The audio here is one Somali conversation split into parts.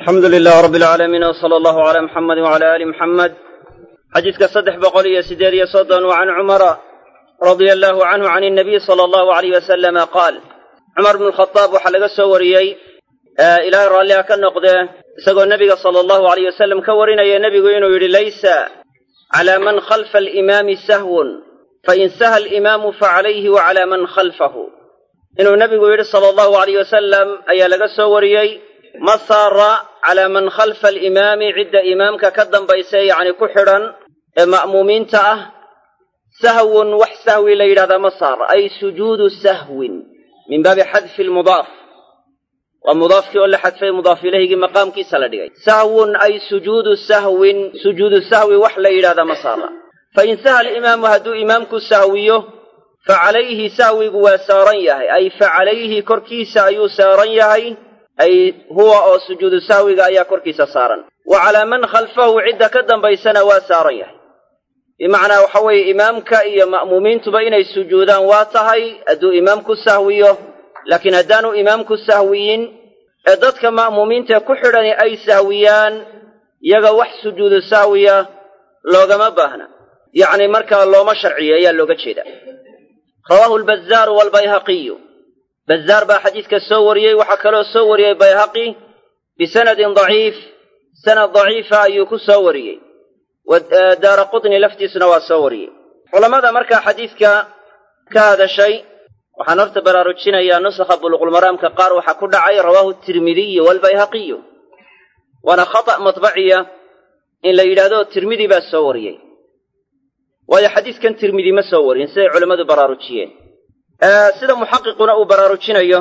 alxamdu lilah rab alcaalamiin wsala allahu calaa muxamedi wcala aali muxamed xadiiska saddex boqol iyo siddeed iyo soddon wa can cumara radia allahu canhu can inabiy sala allahu alayh wasalama qaal cumar bnu lkhadaab waxaa laga soo wariyey ilaahay raalliha ka noqdee isagoo nebiga sala allahu alayh wasalam ka warinaya nebigu inuu yidhi laysa calaa man khalfa alimaami sahwun fain saha alimaamu facalayhi wa calaa man khalfahu inuu nebigu yidhi sala allahu alayh wasalam ayaa laga soo wariyey ma saara calaa man khalfa alimaami cidda imaamka ka dambaysa yacni ku xidhan ee ma'muumiinta ah sahwun wax sahwi la yidhahdaa ma saara ay sujuudu sahwin min baabi xadfi lmudaaf waa mudaafkii oo la xadfay mudaaf ilayhigii maqaamkiisa la dhigay sahwun ay sujuudu sahwin sujuudu sahwi wax la yidhahdaa ma saara fain saha alimaamu hadduu imaamku sahwiyo fa calayhi sahwigu waa saaran yahay ay fa calayhi korkiisa ayuu saaran yahay ay huwa oo sujuudu sahwiga ayaa korkiisa saaran wa calaa man khalfahu cidda ka dambaysana waa saaran yahay bimacnaa waxa weeye imaamka iyo ma'muumiintuba inay sujuudaan waa tahay hadduu imaamku sahwiyo laakiin haddaanu imaamku sahwiyin ee dadka ma'muumiintae ku xidhani ay sahwiyaan yaga wax sujuudu sahwiya loogama baahna yacni markaa looma sharciyo ayaa looga jeeda rawaahu lbazaaru waalbayhaqiyu bazaar baa xadiidka soo wariyey waxaa kaloo soo wariyey bayhaqi bisanadin daciif sanad daciifa ayuu ku soo wariyey daara qutni laftiisuna waa soo wariyey culammada markaa xadiidka ka hadashay waxaan horta baraarujinayaa nusakha buluqulmaraamka qaar waxaa ku dhacay rawaahu tirmidiyu waalbayhaqiyu waana khata' matbaciya in la yidhaahdo tirmidi baa soo wariyey waayo xadiidkan tirmidi ma soo warin siday culammadu baraarujiyeen sida muxaqiquna uu baraarujinayo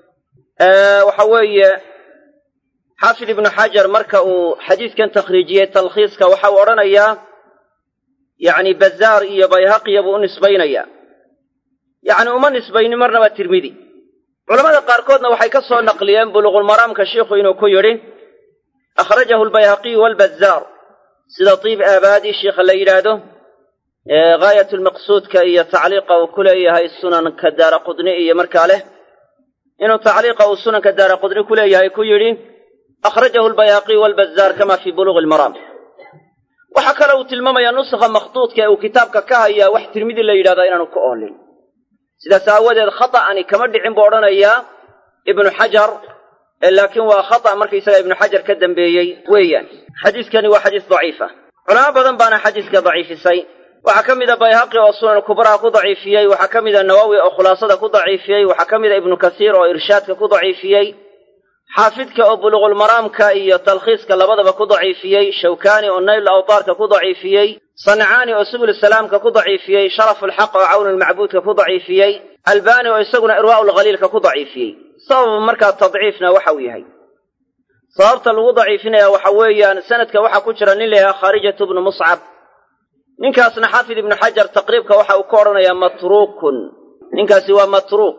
waxa weeye xaafid ibnu xajar marka uu xadiidkan takhriijiyey talkhiiska waxa uu odhanayaa yacni bazaar iyo bayhaqiya buu u nisbaynayaa yacni uma nisbaynin marnaba tirmidi culamada qaarkoodna waxay ka soo naqliyeen buluqulmaraamka shiikhu inuu ku yidhi akhrajahu lbayhaqiyu waalbazaar sida tiib aabaadi shiikha la yidhaahdo gaayat lmaqsuudka iyo tacliiqa uu ku leeyahay sunanka daara qudni iyo markaa leh inuu tacliiqa uu sunanka daara qudni ku leeyahay ku yidhi akhrajahu lbayhaqiyu waalbazaar kama fii buluuqi lmaraam waxaa kale uu tilmaamayaa nusakha makhduudka ee uu kitaabka ka hayaa wax tirmidi la yidhahdaa inaanu ka oolin sidaas aawadeed khata'ani kama dhicin buu odhanayaa ibnu xajar laakiin waa khata' markaysaga ibnu xajar ka dambeeyey weeyaan xadiiskani waa xadiis daciifa culamo badan baana xadiiska daciifisay waxaa ka mida bayhaqi oo sunan kubraha ku daciifiyey waxaa ka mida nawowi oo khulaasada ku daciifiyey waxaa ka mida ibnu kasiir oo irshaadka ku daciifiyey xaafidka oo buluqulmaraamka iyo talkhiiska labadaba ku daciifiyey shawkaani oo nayl awtaarka ku daciifiyey sancaani oo subul salaamka ku daciifiyey sharafulxaq oo cawnulmacbuudka ku daciifiyey albaani oo isaguna irwaa'ulkhaliilka ku daciifiyey sababa markaa tadciifna waxa uu yahay sababta lagu daciifinaya waxa weeyaan sanadka waxaa ku jira nin layahaa khaarijatu bnu muscab ninkaasna xaafid ibnu xajar taqriibka waxa uu ka odhanayaa matruukun ninkaasi waa matruuk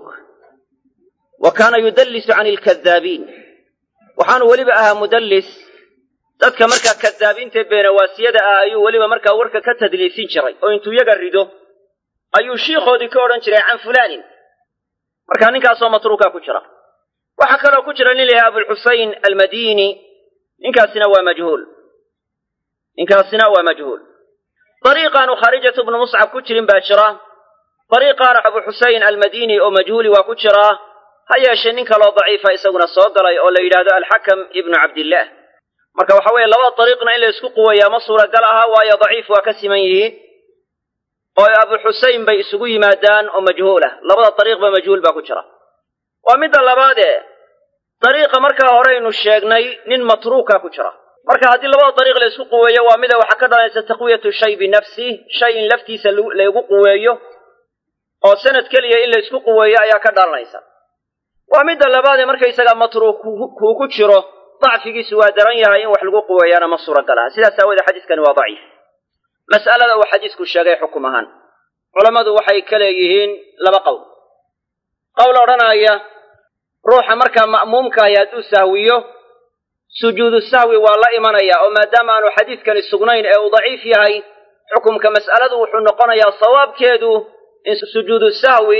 wa kaana yudallisu can ilkadaabiin waxaanu weliba ahaa mudallis dadka markaa kadaabiintae beenawaasiyada ah ayuu weliba markaa warka ka tadliisin jiray oo intuu yaga rido ayuu shiikhoodii ka odhan jiray can fulaanin markaa ninkaasoo matruukaa ku jira waxaa kaloo ku jira nin layahay abulxusayn almadiini ninkaasina waa majhuul ninkaasina waa majhuul dariiqaanu khaarijatu bnu muscab ku jirin baa jira dariiqaana abu xusayn almadiini oo majhuuli waa ku jiraa ha yeeshee nin kaloo daciifa isaguna soo galay oo la yidhaahdo alxakam ibnu cabdillaah marka waxa weeye labada dariiqna in la isku quweeyaa ma suuragal aha waayo daciif waa ka siman yihiin oo abu xusayn bay isugu yimaadaan oo majhuul ah labada dariiqba majhuul baa ku jira waa midda labaadee dariiqa markaa horeynu sheegnay nin matruuka ku jira marka haddii labada dariiq la isku quweeyo waa mida waxaa ka dhalanaysa taqwiyatu shay binafsih shay in laftiisa laygu quweeyo oo sanad keliya in la isku quweeyo ayaa ka dhalanaysa waa midda labaadee markaysagaa matruuk kuu ku jiro dacfigiisu waa daran yahay in wax lagu quweeyaana ma suuragal aha sidaas aawoodee xadiiskani waa daciif mas'alada uu xadiisku sheegay xukum ahaan culammadu waxay ka leeyihiin laba qowl qowl odhanaya ruuxa markaa ma'muumkaahi hadduu sahwiyo sujuudu sahwi waa la imanaya oo maadaama aanu xadiidkani sugnayn ee uu daciif yahay xukumka mas'aladu wuxuu noqonayaa sawaabkeedu in sujuudu sahwi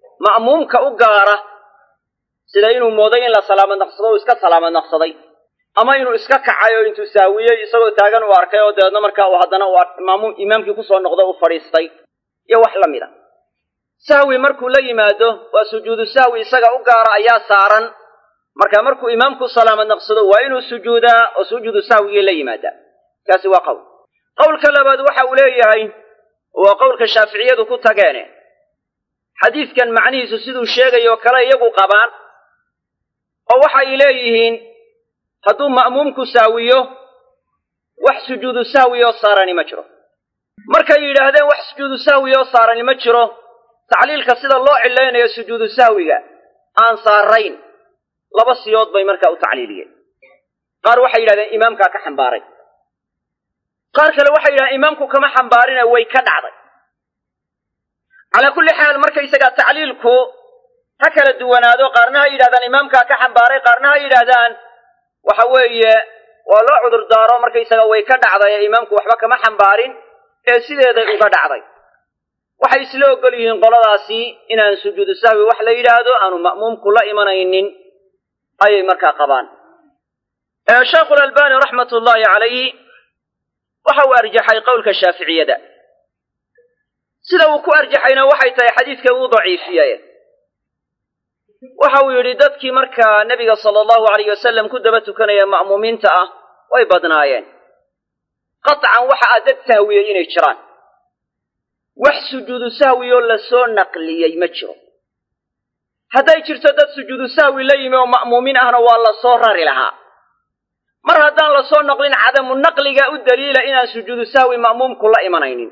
ma'muumka u gaara sida inuu mooday in la salaamad naqsado uu iska salaamad naqsaday ama inuu iska kacay oo intuu saawiyey isagoo taagan uu arkay oo dabeedna markaa uu haddana uu imaamkii kusoo noqdo uu fadhiistay iyo wax la mid a sahwi markuu la yimaado waa sujuudu sahwi isaga u gaara ayaa saaran marka markuu imaamku salaamad naqsado waa inuu sujuudaa oo sujuudu sahwigii la yimaadaa kaasi waa qowl qowlka labaad waxa uu leeyahay waa qowlka shaaficiyadu ku tageene xadiidkan macnihiisu siduu sheegayoo kale iyagu qabaan oo waxay leeyihiin hadduu ma'muumku saawiyo wax sujuudu sahwi oo saarani ma jiro markay yidhaahdeen wax sujuudu sahwi oo saarani ma jiro tacliilka sida loo cilaynayo sujuudu sahwiga aan saarayn laba siyood bay markaa u tacliiliyeen qaar waxay yidhahdeen imaamkaa ka xambaaray qaar kale waxay yidhahdeen imaamku kama xambaarine way ka dhacday calaa kulli xaal markaysagaa tacliilku ha kala duwanaado qaarna ha yidhahdaan imaamkaa ka xambaaray qaarna ha yidhaahdaan waxa weeye waa loo cudur daaro markaysaga way ka dhacday ee imaamku waxba kama xambaarin ee sideeday uga dhacday waxay isla ogol yihiin qoladaasi inaan sujuudu sahwi wax la yidhaahdo aanu ma'muumku la imanaynin ayay markaa qabaan sheekhulalbani raxmat ullaahi calayhi waxa uu arjaxay qowlka shaaficiyada sida uu ku arjaxayna waxay tahay xadiidka uu daciifiyey waxa uu yidhi dadkii markaa nebiga sala allahu alayh wasalam ku daba tukanaya ma'muumiinta ah way badnaayeen qatcan waxa a dad sahwiyey inay jiraan wax sujuudu sahwiyoo lasoo naqliyey ma jiro hadday jirto dad sujuudu sahwi la yimi oo ma'muumiin ahna waa lasoo rari lahaa mar haddaan lasoo naqlin cadamu naqliga u daliila inaan sujuudu sahwi ma'muumku la imanaynin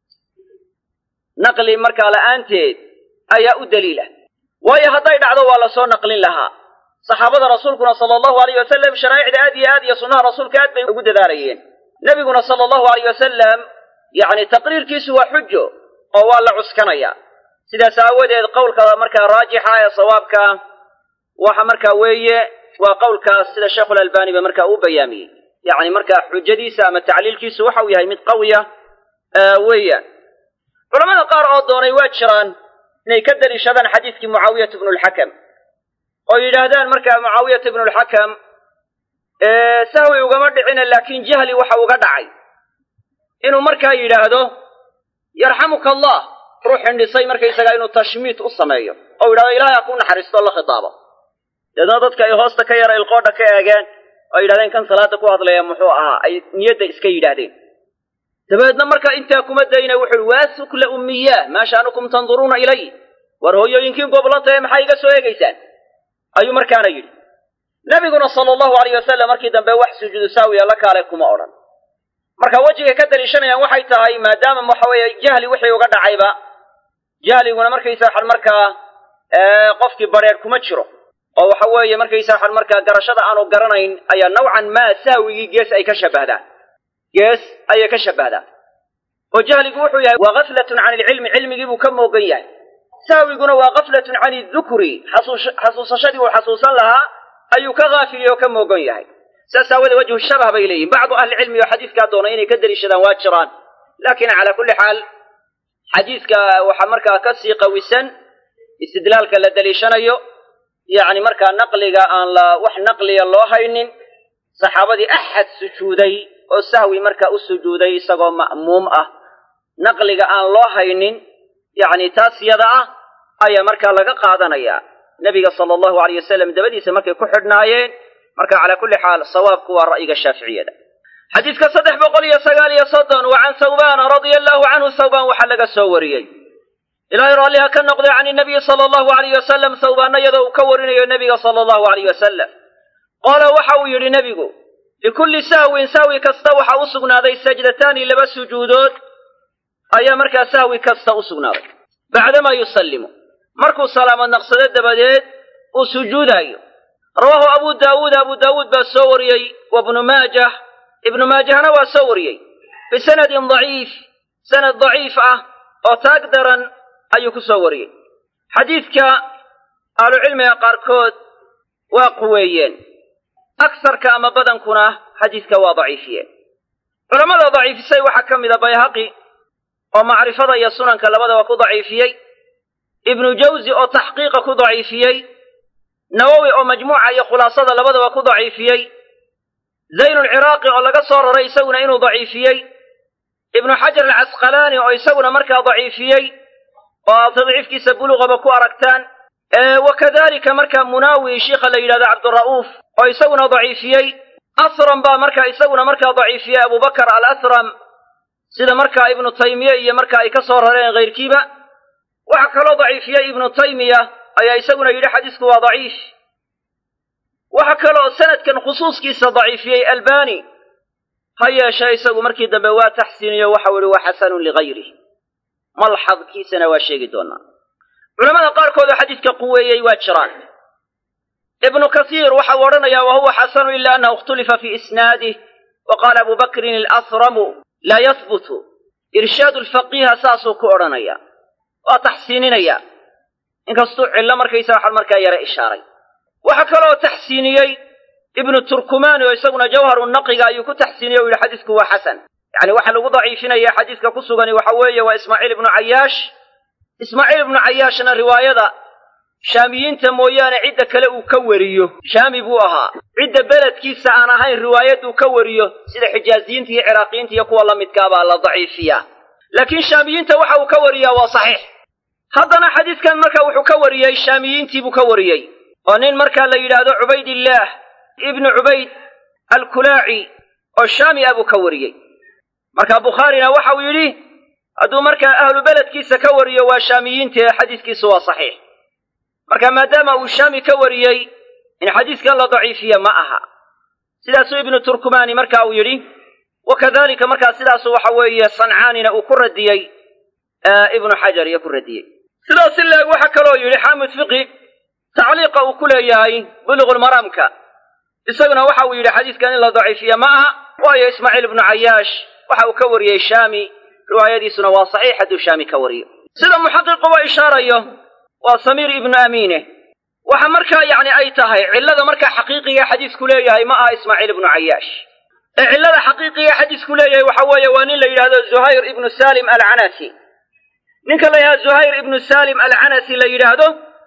naqli markaa la'aanteed ayaa u daliila waayo hadday dhacdo waa lasoo naqlin lahaa saxaabada rasuulkuna sala allahu alayh wasalam sharaa'icda aad iyo aad iyo sunnaha rasuulka aad bay ugu dadaalayeen nebiguna sala allahu alayh wasalam yacni taqriirkiisu waa xujo oo waa la cuskanayaa sidaas aawadeed qowlka markaa raajixa ee sawaabka waxa markaa weeye waa qowlkaas sida sheekhulalbani ba markaa uu bayaamiyey yacni markaa xujadiisa ama tacliilkiisu waxa uu yahay mid qawiya weeyaan culamada qaar oo doonay waa jiraan inay ka daliishadaan xadiidkii mucaawiyata ibnu lxakam oo yidhaahdaan markaa mucaawiyata ibnu lxakam sahwi ugama dhicina laakiin jahli waxa uga dhacay inuu markaa yidhaahdo yarxamuka allah ruux xindhisay markaysagaa inuu tashmiit u sameeyo oo yidhahdo ilahay ha ku naxariisto la khitaabo deedna dadka ay hoosta ka yara ilqoodha ka eegeen oo yidhahdeen kan salaada ku hadlaya muxuu ahaa ay niyadda iska yidhaahdeen dabeedna markaa intaa kuma dayna wuxu uhi waa sukla ummiyaah maa sha'nukum tanduruuna ilay war hooyooyinkiin goblanta ee maxaa iga soo eegaysaan ayuu markaana yidhi nebiguna sala allahu alayh wasalam markii dambe wax sujuudu saawiya la kaalay kuma odhan marka wejigay ka daliishanayaan waxay tahay maadaama waxa weeye jahli wixii uga dhacayba jahliguna markaysa waxan markaa qofkii bareer kuma jiro oo waxa weeye markaysa waxan markaa garashada aanu garanayn ayaa nawcan maa sahwigii gees ay ka shabahdaan gees ayay ka shabahdaan oo jahligu wuxuu yahay waa gaflatun can ilcilmi cilmigii buu ka moogan yahay sahwiguna waa gaflatun can idukri xasuusashadii uu xasuusan lahaa ayuu ka haafiliye oo ka moogan yahay saas aawadee wajhu shabah bay leeyihin bacdu ahlicilmi oo xadiiskaa doonay inay ka daliishadaan waa jiraan laakiin calaa kulli xaal xadiiska waxaa markaa ka sii qawisan istidlaalka la daliishanayo yacni markaa naqliga aan la wax naqliya loo haynin saxaabadii axad sujuuday oo sahwi markaa u sujuuday isagoo ma'muum ah naqliga aan loo haynin yacni taas yada ah ayaa markaa laga qaadanayaa nebiga sala allahu alayh wasalam dabadiisa markay ku xidhnaayeen marka calaa kulli xaal sawaabku waa ra'yiga shaaficiyada xadiidka saddex boqol iyo sagaal iyo soddon wa can sawbaana radia allahu canhu sawbaan waxaa laga soo wariyey ilaahay raalliha ka noqday can inabiyi sala allahu alayh wasalam sawbaana iyadoo uu ka warinayo nebiga sala allahu alayh wasalam qaala waxa uu yidhi nebigu likulli sahwin sahwi kasta waxaa u sugnaaday sajdataani laba sujuudood ayaa markaa sahwi kasta u sugnaaday bacdamaa yusallimu markuu salaamad naqsado dabadeed uu sujuudaayo rawaahu abu daawuud abu daawuud baa soo wariyey wa bnu maajah ibnu maajahna waa soo wariyey bisanadin daciif sanad daciif ah oo taag daran ayuu ku soo wariyey xadiidka ahlucilmiga qaarkood waa quweeyeen agsarka ama badankuna xadiidka waa daciifiyeen culammada daciifisay waxaa ka mid a bayhaqi oo macrifada iyo sunanka labadaba ku daciifiyey ibnu jawsi oo taxqiiqa ku daciifiyey nawowi oo majmuuca iyo khulaasada labadaba ku daciifiyey zaynulciraaqi oo laga soo raray isaguna inuu daciifiyey ibnu xajar alcasqalaani oo isaguna markaa daciifiyey oo aad tadciifkiisa buluqaba ku aragtaan wa kadalika markaa munaawi shiikha la yidhahdo cabdira'uuf oo isaguna daciifiyey asram baa markaa isaguna markaa daciifiyey abubakar alasram sida markaa ibnu taymiye iyo marka ay ka soo rareen kayrkiiba waxaa kaloo daciifiyey ibnu taymiya ayaa isaguna yidhi xadiisku waa daciif waxaa kaloo sanadkan khusuuskiisa daciifiyey albani ha yeeshee isagu markii dambe waa taxsiiniyo waxau ihi waa xasanun ligayrih malxadkiisana waa sheegi doonaa culamada qaarkoodoo xadiidka quweeyey waa jiraan ibnu kasiir waxau odhanayaa wa huwa xasanu ila annahu ikhtulifa fii isnaadih wa qaala abu bakrin alasramu laa yahbutu irshaadu lfaqiiha saasuu ku odhanaya waa taxsiininaya inkastuu cillo markaysa waxaa markaa yare ishaaray waxaa kaloo taxsiiniyey ibnu turkumani oo isaguna jawharu naqiga ayuu ku taxsiiniyey o yidhi xadiisku waa xasan yacni waxaa lagu daciifinaya xadiiska ku sugani waxa weeye waa ismaaciil ibnu cayaash ismaaciil ibnu cayaashna riwaayada shaamiyiinta mooyaane cidda kale uu ka wariyo shaami buu ahaa cidda beledkiisa aan ahayn riwaayaduu ka wariyo sida xijaaziyiinta iyo ciraaqiyiinta iyo kuwa la midkaabaa la daciifiyaa laakiin shaamiyiinta waxa uu ka wariyaa waa saxiix haddana xadiiskan marka wuxuu ka wariyey shaamiyiintii buu ka wariyey oo nin markaa la yidhaahdo cubaydillaah ibnu cubayd alkulaaci oo shaami ah buu ka wariyey marka bukhaarina waxa uu yidhi hadduu markaa ahlu beledkiisa ka wariyo waa shaamiyiintae xadiiskiisu waa saxiix marka maadaama uu shaami ka wariyey in xadiiskan la daciifiye ma aha sidaasuu ibnu turkumani marka uu yidhi wa kadalika markaa sidaasu waxa weeye sancaanina uu ku radiyey ibnu xajar iyo ku radiyey sidaas i leeg waxaa kaloo yidhi xaamid fiqi tacliiqa uu ku leeyahay buluqulmaraamka isaguna waxa uu yidhi xadiiskan in la daciifiye ma aha waayo ismaaciil ibnu cayaash waxa uu ka wariyey shaami riwaayadiisuna waa saxiix hadduu shaami ka wariyo sida muxaqiqu wa ishaarayo waa samiir ibnu amiine waxa markaa yacni ay tahay cillada markaa xaqiiqiga xadiisku leeyahay ma aha ismaaciil ibnu cayaash ee cillada xaqiiqiga xadiisku leeyahay waxa weeye waa nin la yidhahdo zuhayr ibnu salim alcanasi ninka la yidhahdo zuhayr ibnu salim alcanasi la yidhaahdo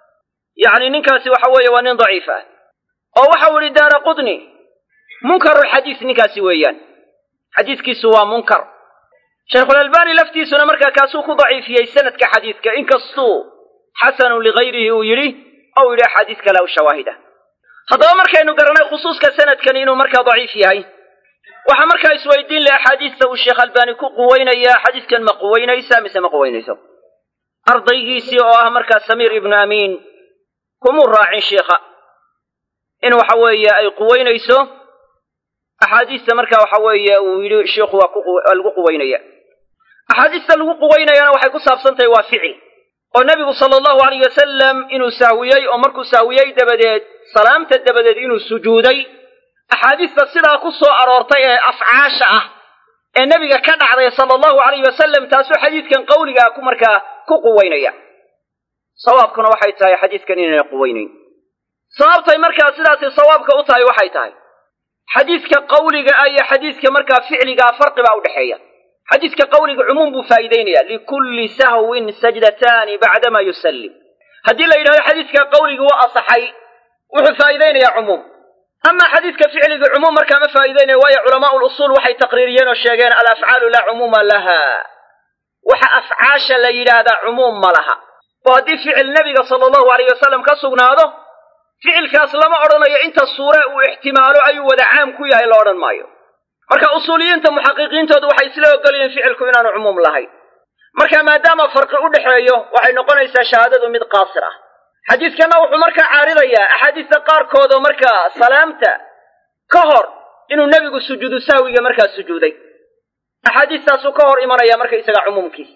yacni ninkaasi waxa weeye waa nin daciif ah oo waxau idhi daara qudni munkarulxadiis ninkaasi weeyaan xadiiskiisu waa munkar shaykhulalbani laftiisuna markaa kaasuu ku daciifiyey sanadka xadiidka inkastuu xasanun ligayrihi uu yidhi ou yidhi axaadiis kale aw shawaahid ah haddaba markaynu garanay khusuuska sanadkani inuu markaa daciif yahay waxaa markaa isweydiin leh axaadiista uu sheekh albani ku quweynayaa xadiiskan ma quweynaysa mise ma quweynayso ardaygiisii oo ah markaa samiir ibnu amiin kumuu raacin sheikha in waxa weeye ay quweynayso axaadiista marka waxa weeye uu yidhi sheikhu waa lagu quweynaya axaadiista lagu quweynayana waxay ku saabsan tahay waa ficil oo nebigu sala allahu alayh wasalam inuu sahwiyey oo markuu sahwiyey dabadeed salaamta dabadeed inuu sujuuday axaadiista sidaa ku soo aroortay ee afcaasha ah ee nebiga ka dhacday sala allahu alayh wasalam taasuu xadiidkan qawligaa ku markaa ku quweynaya sawaabkuna waxay tahay xadiiskan inayna quweynayn sababtay markaa sidaasi sawaabka u tahay waxay tahay xadiidka qawliga ah iyo xadiidka markaa ficligaa farqi baa udhexeeya xadiidka qawliga cumuum buu faa'iideynaya likulli sahwin sajdataani bacdama yusallim haddii la yidhahdo xadiidka qawliga waa asaxay wuxuu faa'iideynayaa cumuum amaa xadiidka ficliga cumuum markaa ma faa'iideynayo waayo culamaau lusuul waxay taqriiriyeen oo sheegeen alafcaalu laa cumuuma laha waxa afcaasha la yidhaahdaa cumuum ma laha oo haddii ficil nebiga sala allahu alayh wasalam ka sugnaado ficilkaas lama odhanayo inta suure uu ixtimaalo ayuu wada caam ku yahay la odhan maayo marka usuuliyiinta muxaqiqiintoodu waxay isla ogolyihiin ficilku inaanu cumuum lahayn marka maadaama farqi u dhexeeyo waxay noqonaysaa shahaadadu mid qaasir ah xadiidkanna wuxuu markaa caaridayaa axaadiista qaarkoodoo markaa salaamta ka hor inuu nebigu sujuudu sahwiga markaa sujuuday axaadiistaasuu ka hor imanaya marka isaga cumuumkiisa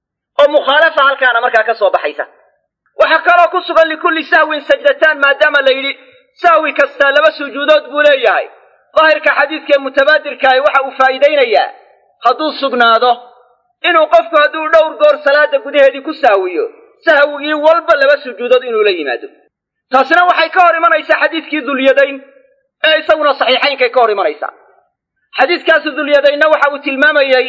oo mukhaalafa halkaana markaa ka soo baxaysa waxaa kaloo ku sugan likulli sahwin sajdataan maadaama la yidhi sahwi kastaa laba sujuudood buu leeyahay daahirka xadiidkaee mutabaadirkaahi waxa uu faa'iidaynayaa hadduu sugnaado inuu qofku hadduu dhowr goor salaada gudaheedii ku sahwiyo sahwigii walba laba sujuudood inuu la yimaado taasina waxay ka hor imanaysaa xadiidkii dulyadayn ee isaguna saxiixaynkay ka hor imanaysaa xadiidkaasi dulyadaynna waxa uu tilmaamayey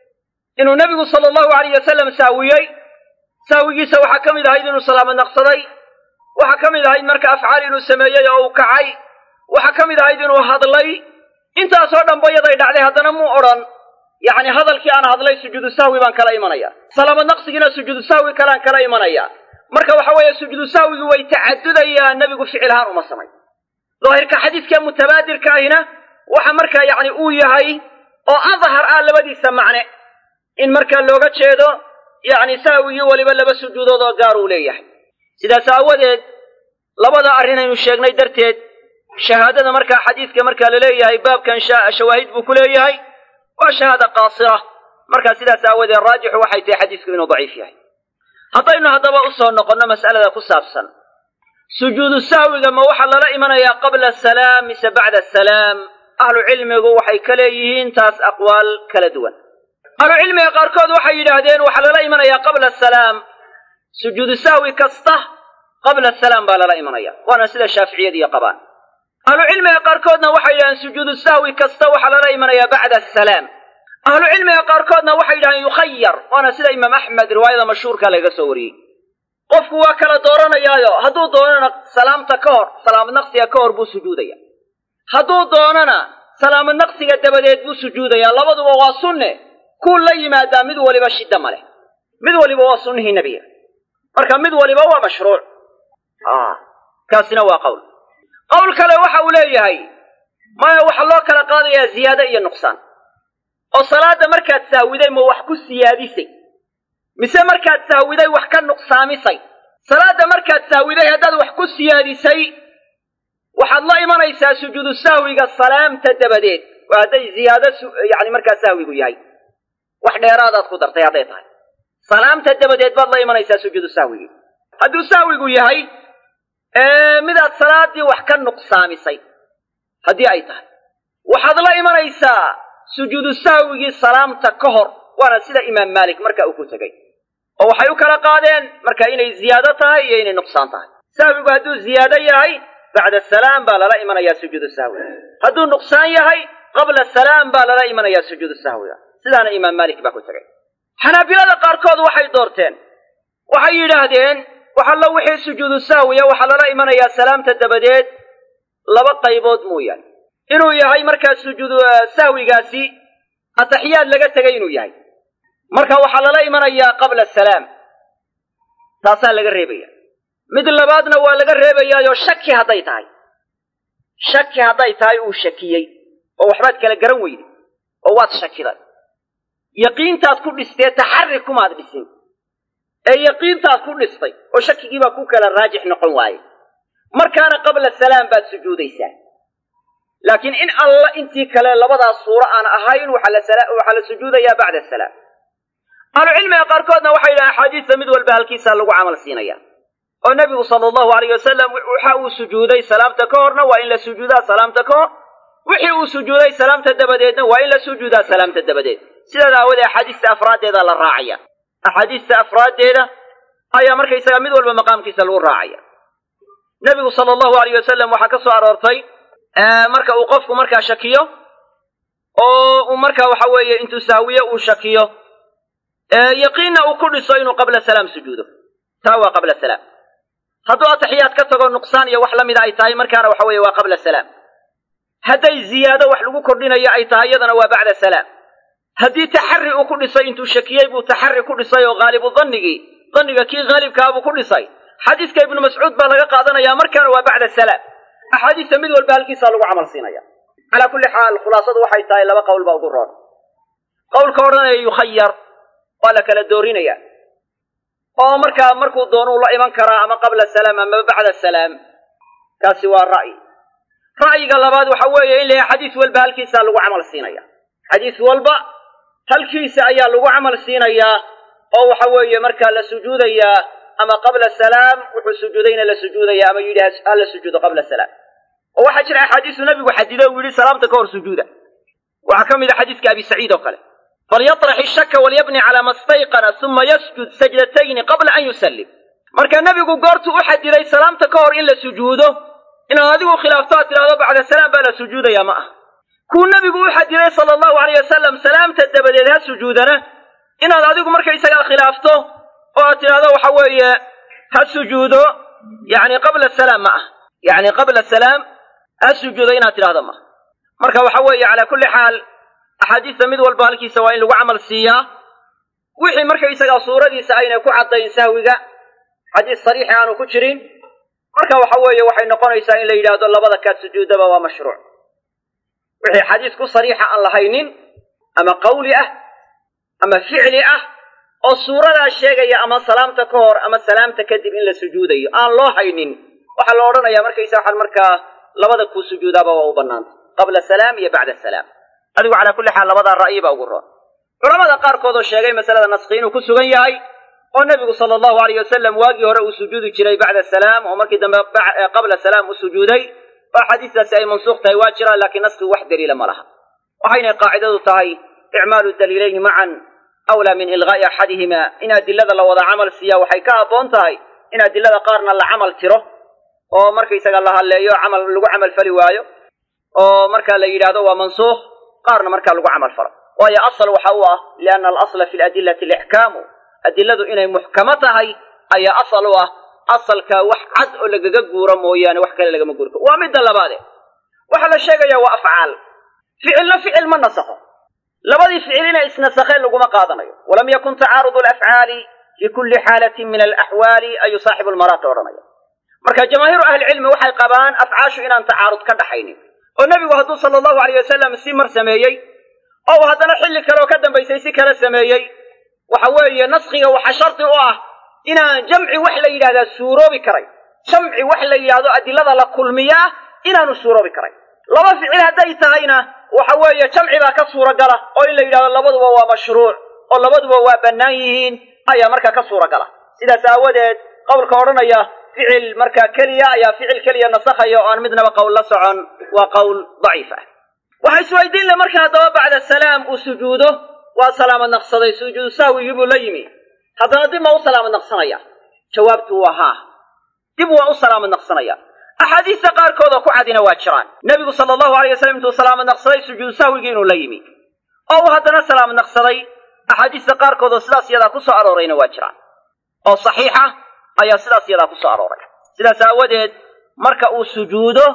inuu nebigu sala allahu alayh wasalam sahwiyey sahwigiisa waxaa ka mid ahayd inuu salaamad naqsaday waxaa ka mid ahayd marka afcaal inuu sameeyey oo uu kacay waxaa ka mid ahayd inuu hadlay intaasoo dhanba yaday dhacday haddana muu odhan yacni hadalkii aan hadlay sujuudu sahwi baan kala imanaya salaamad naqsigiina sujuudu sahwi kalean kala imanaya marka waxa weeye sujuudu sahwigi way tacadudayaan nebigu ficil ahaan uma samay daahirka xadiidka mutabaadirka ahina waxa markaa yacni uu yahay oo adhar ah labadiisa macne in markaa looga jeedo yacni sahwigii weliba laba sujuudood oo gaar uu leeyahay sidaas aawadeed labada arrin aynu sheegnay darteed shahaadada markaa xadiidka markaa la leeyahay baabkan shawaahid buu ku leeyahay waa shahaada qaasira markaa sidaas aawadeed raajixu waxay tahay xadiisku inuu daciif yahay haddaynu haddaba u soo noqonno mas'alada ku saabsan sujuudu sahwiga ma waxaa lala imanayaa qabla asalaam mise bacda asalaam ahlu cilmigu waxay ka leeyihiin taas aqwaal kala duwan ahlu cilmiga qaarkood waxay yidhaahdeen waxaa lala imanayaa qabla asalaam sujuudu sahwi kasta qabla asalaam baa lala imanaya waana sida shaaficiyadiiyo qabaan ahlu cilmiga qaarkoodna waxay yidhahdeen sujuudu sahwi kasta waxaa lala imanayaa bacda asalaam ahlu cilmiga qaarkoodna waxay yidhahdeen yukhayar waana sida imaam axmed riwaayada mashhuurka lagaga soo wariyey qofku waa kala dooranayaayo hadduu doonana salaamta ka hor salaamad naqsiga ka hor buu sujuudaya hadduu doonana salaamad naqsiga dabadeed buu sujuudayaa labaduba waa sunne kuu la yimaadaa mid waliba shidda ma leh mid waliba waa sunnihii nebiga marka mid waliba waa mashruuc kaasina waa qowl qowl kale waxa uu leeyahay maya waxaa loo kala qaadayaa ziyaado iyo nuqsaan oo salaadda markaad sahwiday ma wax ku siyaadisay mise markaad sahwiday wax ka nuqsaamisay salaadda markaad sahwiday haddaad wax ku siyaadisay waxaad la imanaysaa sujuudu sahwiga salaamta dabadeed waa hadday ziyaado yani markaa sahwigu yahay wax dheeraadaad ku dartay hadday tahay salaamta dabadeed baad la imanaysaa sujuudu sahwigi hadduu sahwigu yahay midaad salaaddii wax ka nuqsaamisay haddii ay tahay waxaad la imanaysaa sujuudu sahwigii salaamta ka hor waana sida imaam maalik marka uu ku tegey oo waxay u kala qaadeen marka inay ziyaado tahay iyo inay nuqsaan tahay sahwigu hadduu ziyaado yahay bacda salaam baa lala imanayaa sujuudu sahwiga hadduu nuqsaan yahay qabla salaam baa lala imanayaa sujuudu sahwiga sidaana imaam maalik baa ku tegey xanaabilada qaarkood waxay doorteen waxay yidhaahdeen waxallo wixii sujuudu sahwiya waxaa lala imanayaa salaamta dabadeed laba qaybood mooyaane inuu yahay markaa sujuudu sahwigaasi ataxiyaad laga tegay inuu yahay marka waxaa lala imanayaa qabla salaam taasaa laga reebaya mid labaadna waa laga reebayaayo shaki hadday tahay shaki hadday tahay uu shakiyey oo waxbaad kala garan weyday oo waad shakiday yaqiintaad ku dhistee taxarri kumaad dhisin ee yaqiintaad ku dhistay oo shakigiibaa ku kala raajix noqon waaye markaana qabla salaam baad sujuudaysaa laakiin in alla intii kale labadaas suuro aan ahayn waxaa la sujuudayaa bacda salaam ahlucilmiga qaarkoodna waxay yidhahan axaadiista mid walba halkiisaa lagu camal siinaya oo nebigu sala allahu alayh wasalam waxa uu sujuuday salaamta ka horna waa in la sujuudaa salaamta ka hor wixii uu sujuuday salaamta dabadeedna waa in la sujuudaa salaamta dabadeed sidaas aawadee axaadiista afraaddeeda la raacaya axaadiista afraaddeeda ayaa markaysaga mid walba maqaamkiisa lagu raacaya nebigu sala allahu alayh wasalam waxaa ka soo aroortay marka uu qofku markaa shakiyo oo uu markaa waxa weeye intuu sahwiyo uu shakiyo yaqiinna uu ku dhiso inuu qabla salaam sujuudo taa waa qabla salaam hadduu ataxiyaad ka tago nuqsaan iyo wax la mida ay tahay markaana waxa weeye waa qabla salaam hadday ziyaado wax lagu kordhinayo ay tahay iyadana waa bacda salaam haddii taxarri uu ku dhisay intuu shakiyey buu taxarri ku dhisay oo haalibu dannigii danniga kii haalibkaa buu ku dhisay xadiiska ibnu mascuud baa laga qaadanayaa markaana waa bacda salaam axaadiista mid walba halkiisaa lagu camal siinaya calaa kulli xaal khulaasadu waxay tahay laba qowl baa ugu roon qowlka odhanaya yukhayar waa la kala doorinaya oo markaa markuu doonuu la iman karaa ama qabla salaam ama bacda salaam kaasi waa ra'yi ra'yiga labaad waxa weeye in la yahay xadiis walba halkiisaa lagu camal siinaya xadiis walba halkiisa ayaa lagu camal siinayaa oo waxa weeye markaa la sujuudayaa ama qabla salaam wuxuu sujuudayna la sujuudaya ama yidhi ha la sujuudo qabla salaam oo waxaa jira axaadiisu nabigu xadiday uu yidhi salaamta ka hor sujuuda waxaa ka mid a xadiiska abi saciid oo kale falyatrax ishaka walyabni calaa ma stayqana uma yasjud sajdatayni qabla an yusallim marka nebigu goortuu u xadiday salaamta ka hor in la sujuudo inaad adigu khilaafto aad tidhahdo bacda salaam baa la sujuudaya ma ah kuu nebigu u xadiday sala allahu alayh wasalam salaamta dabadeed ha sujuudana inaad adigu markaysagaa khilaafto oo aad tidhahdo waxa weeye ha sujuudo yani qabla salaam ma ah yani qabla salaam ha sujuudo inaad tidhahdo maaha marka waxa weeye calaa kulli xaal axaadiista mid walba halkiisa waa in lagu camal siiyaa wixii markaysagaa suuradiisa aynay ku caddayn sahwiga xadiis sariixi aanu ku jirin marka waxa weeye waxay noqonaysaa in la yidhaahdo labada kaad sujuudaba waa mashruuc wixii xadiis ku sariixa aan lahaynin ama qawli ah ama ficli ah oo suuradaa sheegaya ama salaamta ka hor ama salaamta kadib in la sujuudayo aan loo haynin waxaa la odhanayaa markaysa waxaan markaa labada kuu sujuudaaba waa u bannaanta qabla salaam iyo bacda salaam adigu calaa kulli xaal labadaa ra'yi baa ugu roon culamada qaarkood oo sheegay masalada naskhi inuu ku sugan yahay oo nebigu sala allahu alayh wasalam waagii hore uu sujuudi jiray bacda salaam oo markii dambe qabla salaam u sujuuday oo axaadiistaasi ay mansuuq tahay waa jiraan laakiin naskhigu wax daliila ma laha waxaynay qaacidadu tahay icmaalu daliilayni macan awlaa min ilqaa'i axadihima in adilada la wada camal siiya waxay ka habboon tahay in adilada qaarna la camal tiro oo markaysaga la hadleeyo camal lagu camal fali waayo oo markaa la yidhaahdo waa mansuukh qaarna markaa lagu camal falo waayo asal waxa u ah lianna alasla fi ladillati alixkaamu adiladu inay muxkamo tahay ayaa asal u ah asalka wax cad oo lagaga guuro mooyaane wax kale lagama guuri karo waa midda labaade waxaa la sheegayaa waa afcaal ficilna ficil ma nasakho labadii ficil inay isnasakheen laguma qaadanayo walam yakun tacaarudu alafcaali fi kulli xaalatin min alaxwaali ayuu saaxibu lmaraata odhanaya marka jamaahiiru ahlicilmi waxay qabaan afcaashu inaan tacaarud ka dhaxaynin oo nebigu hadduu sala allahu alayh wasalam si mar sameeyey oo uu haddana xilli kale oo ka dambaysay si kale sameeyey waxa weeye naskhiga waxa shardi u ah inaan jamci wax la yidhahdaa suuroobi karay jamci wax la yidhahdo adilada la kulmiyaa inaanu suuroobi karay laba ficil hadday tahayna waxa weeye jamci baa ka suuragala oo in la yidhahdo labaduba waa mashruuc oo labaduba waa bannaan yihiin ayaa markaa ka suuragala sidaas aawadeed qowlka odhanaya ficil markaa keliya ayaa ficil keliya nasakhaya oo aan midnaba qowl la socon waa qowl daciif ah waxaa isweydiin le marka haddaba bacda salaam uu sujuudo waa salaamad naqsaday sujuudu sahwigii buu la yimi haddana dib ma u salaamad naqsanaya jawaabtu waa haa dib waa u salaamad naqsanaya axaadiista qaarkood oo ku cadina waa jiraan nebigu sala allahu alay wasalam intuu salaamad naqsaday sujuudu sahwigii inuu la yimi oo uu haddana salaamad naqsaday axaadiista qaarkood oo sidaas yadaa ku soo aroorayna waa jiraan oo saxiixa ayaa sidaas yadaa ku soo arooray sidaas aawadeed marka uu sujuudo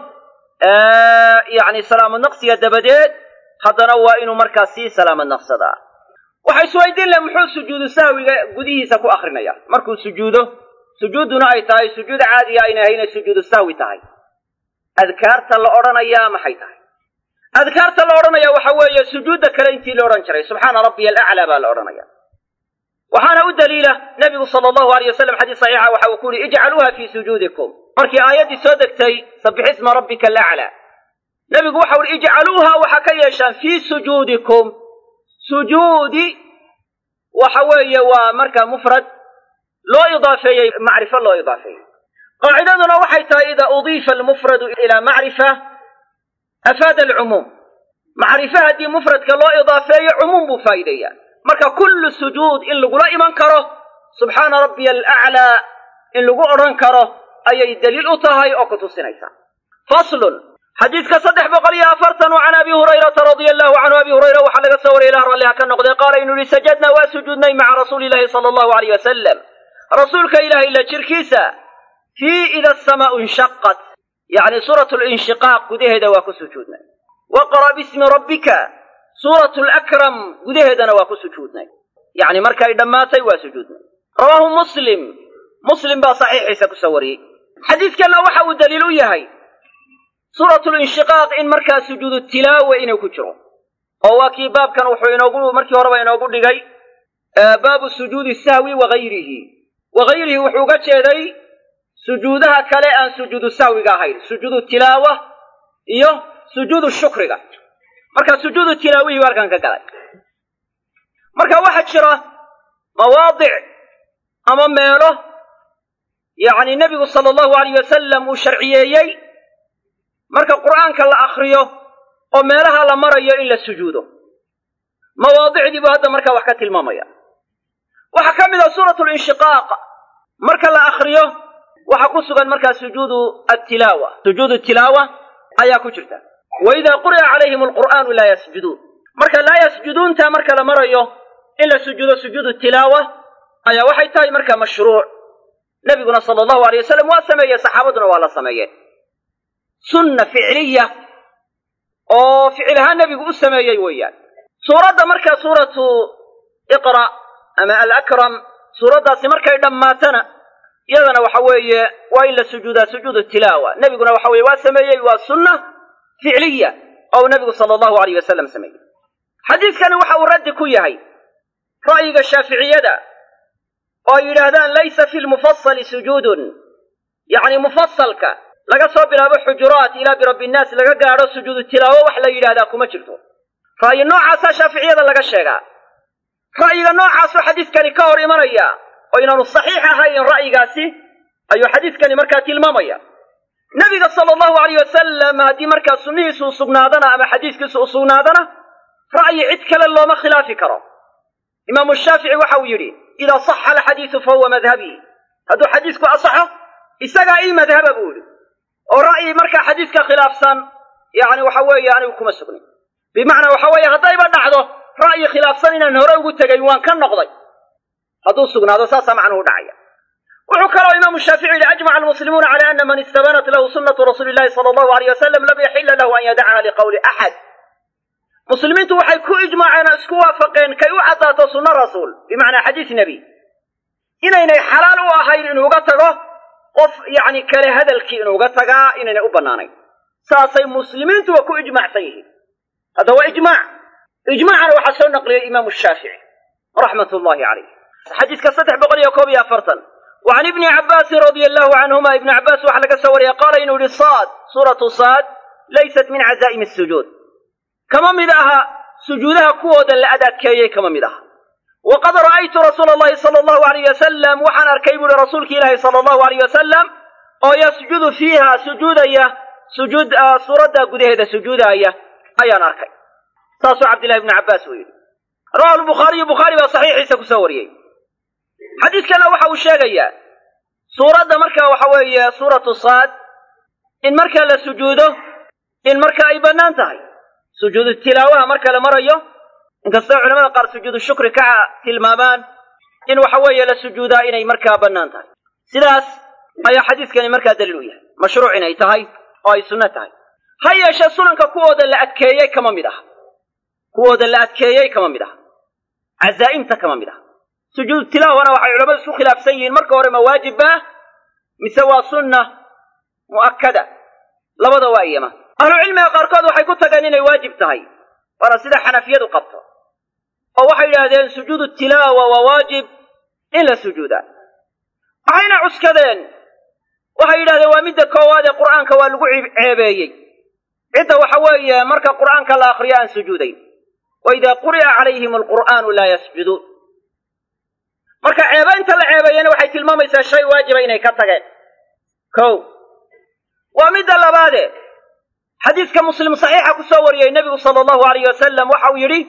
yacni salaamad naqsiga dabadeed haddana waa inuu markaa sii salaamad naqsadaa waxay isweydiin leh muxuu sujuudu sahwiga gudihiisa ku akrinaya markuu sujuudo sujuudduna ay tahay sujuud caadiya ayna ahaynay sujuudu sahwi tahay adkaarta la odhanayaa maxay tahay adkaarta la odhanaya waxa weeye sujuudda kale intii la odhan jiray subxaana rabbiya alaclaa baa la odhanaya waxaana u daliila nebigu sala allahu aleyh wasalam xadiis saxiixa waxa uu ku yihi ijcaluuha fii sujuudikum markii aayaddii soo degtay sabbix isma rabbika alaclaa nebigu waxa uhi ijcaluuha waxaa ka yeeshaan fii sujuudikum sujuudi waxa weeye waa marka mufrad loo idaafeeyey macrifo loo idaafeeyey qaacidaduna waxay tahay ida udiifa almufradu ilaa macrifa afaada alcumuum macrifo haddii mufradka loo idaafeeyo cumuum buu faa'iideeyaa marka kullu sujuud in lagula iman karo subxaana rabbiya alaclaa in lagu odhan karo ayay daliil u tahay oo ku tusinaysaa faslun xadiidka saddex boqol iyo afartan can abi hurayrata radia allahu canhu abi hurayra waxaa laga soo wariyay ilah ralliha ka noqday qaala inuu yihi sajadnaa waa sujuudnay maca rasuuli illahi sala allahu aleyh wasalam rasuulka ilaahay la jirkiisa fii ida asamaau inshaqat yacni suuratu linshiqaaq gudaheeda waa ku sujuudnay waqra' bismi rabbika suuratu lakram gudaheedana waa ku sujuudnay yacni markay dhammaatay waa sujuudnay rawaahu muslim muslim baa saxiixiisa kusoo wariyey xadiidkanna waxa uu daliil u yahay suuratu linshiqaaq in markaa sujuudu tilaawa inuu ku jiro oo waa kii baabkan wuxuu inoogu markii horeba inoogu dhigay baabu sujuudi sahwi wagayrihi wagayrihi wuxuu uga jeeday sujuudaha kale aan sujuudu sahwiga ahayn sujuudu tilaawa iyo sujuudu shukriga marka sujuudu tilaawihii buu halkan ka galay marka waxaa jira mawaadic ama meelo yacni nebigu sala allahu alayh wasalam uu sharciyeeyey marka qur'aanka la akhriyo oo meelaha la marayo in la sujuudo mawaadicdii buu hadda markaa wax ka tilmaamaya waxaa ka mid ah suuratu linshiqaaq marka la akhriyo waxaa ku sugan markaa sujuudu attilaawa sujuudu tilaawa ayaa ku jirta wa idaa quri'a calayhim alqur'aanu laa yasjuduun marka laa yasjuduunta marka la marayo in la sujuudo sujuudu tilaawa ayaa waxay tahay markaa mashruuc nebiguna sala allahu alay wasalam waa sameeyey saxaabaduna waa la sameeyeen sunna ficliya oo ficil ahaan nebigu u sameeyey weeyaan suuradda markaa suuratu iqra ama alakram suuraddaasi markay dhammaatana iyadana waxa weeye waa in la sujuudaa sujuudu tilaawa nebiguna waxa weye waa sameeyey waa sunna ficliya oo uu nebigu sala allahu alayh wasalam sameeyey xadiiskani waxa uu raddi ku yahay ra'yiga shaaficiyada oo ay yidhaahdaan laysa fi lmufasali sujuudun yacni mufasalka laga soo bilaabo xujuraat ilaa birabbi innaas laga gaadho sujuudu tilaawo wax la yidhahdaa kuma jirto ra'yi noocaasaa shaaficiyada laga sheegaa ra'yiga noocaasoo xadiiskani ka hor imanaya oo inaanu saxiix ahayn ra'yigaasi ayuu xadiiskani markaa tilmaamaya nebiga sala allahu alayh wasalam haddii markaa sunnihiisu u sugnaadana ama xadiiskiisu u sugnaadana ra'yi cid kale looma khilaafi karo imaamu shaafici waxa uu yidhi idaa saxa alxadiisu fa huwa madhabii hadduu xadiisku asaxo isagaa ii madhaba buu yidhi oo ra'yi markaa xadiiska khilaafsan yacni waxa weeye anigu kuma sugnin bimacnaa waxa weeye haddayba dhacdo ra'yi khilaafsan inaan hore ugu tegayn waan ka noqday hadduu sugnaado saasaa macnuhu dhacaya wuxuu kaloo imaamu shaafici yihi ajmaca almuslimuuna cala ana man istabanat lahu sunnatu rasuuli llahi sala allahu alayh wasalam lam yaxila lahu an yadacaha liqowli axad muslimiintu waxay ku ijmaaceen oo isku waafaqeen kay u caddaato sunno rasuul bimacnaa xadiis nebi inaynay xalaal u ahayn inuuga tago qof yacni kale hadalkii inuuga tagaa inaynay u bannaanayn saasay muslimiintuba ku ijmaacsan yihiin hadda waa ijmaac ijmaacana waxaa soo naqliyey imaamu shaafici raxmat ullahi calayh xadiiska saddex boqol iyo koob iyo afartan wa can ibni cabbaasin radia allahu canhuma ibni cabbaas waxaa laga soo wariyey qaala inuu yihi saad suuratu saad laysat min cazaa'imi asujuud kama mid aha sujuudaha kuwooda la adadkeeyey kama mid aha waqad ra'aytu rasuula allahi sala allahu alayh wasalam waxaan arkay buuhi rasuulki ilaahi sala allahu alayh wasalam oo yasjudu fiiha sujuudaya sujuud suuradda gudaheeda sujuudaya ayaan arkay saasuu cabdillahi ibnu cabbaas uu yidhi rawahu lbukhaariyu bukhaari baa saxiixiisa kusoo wariyey xadiidkana waxa uu sheegayaa suuradda marka waxa weeye suuratu saad in marka la sujuudo in marka ay bannaan tahay sujuudu tilaawaha marka la marayo inkastoo culamada qaar sujuudu shukri ka tilmaamaan in waxa weeye la sujuudaa inay markaa bannaan tahay sidaas ayaa xadiiskani markaa daliil u yahay mashruuc inay tahay oo ay sunno tahay ha yeeshee sunanka kuwooda la adkeeyey kama mid aha kuwooda la adkeeyey kama mid aha cazaa'imta kama mid aha sujuudu tilaahwana waxay culamadu isku khilaafsan yihiin marka hore ma waajibba mise waa sunna mu'akkada labada waa iyama ahlucilmiga qaarkood waxay ku tageen inay waajib tahay waana sida xanafiyadu qabto oo waxay yidhaahdeen sujuudu tilaawa waa waajib in la sujuudaa waxayna cuskadeen waxay yidhahdeen waa midda koowaad ee qur'aanka waa lagu ceebeeyey cidda waxa weeye marka qur'aanka la akhriyo aan sujuudayn wa idaa quri'a calayhim alqur'aanu laa yasjuduun marka ceebaynta la ceebeeyena waxay tilmaamaysaa shay waajiba inay ka tageen kow waa midda labaade xadiiska muslim saxiixa ku soo wariyey nebigu sala allahu alayh wasalam waxa uu yidhi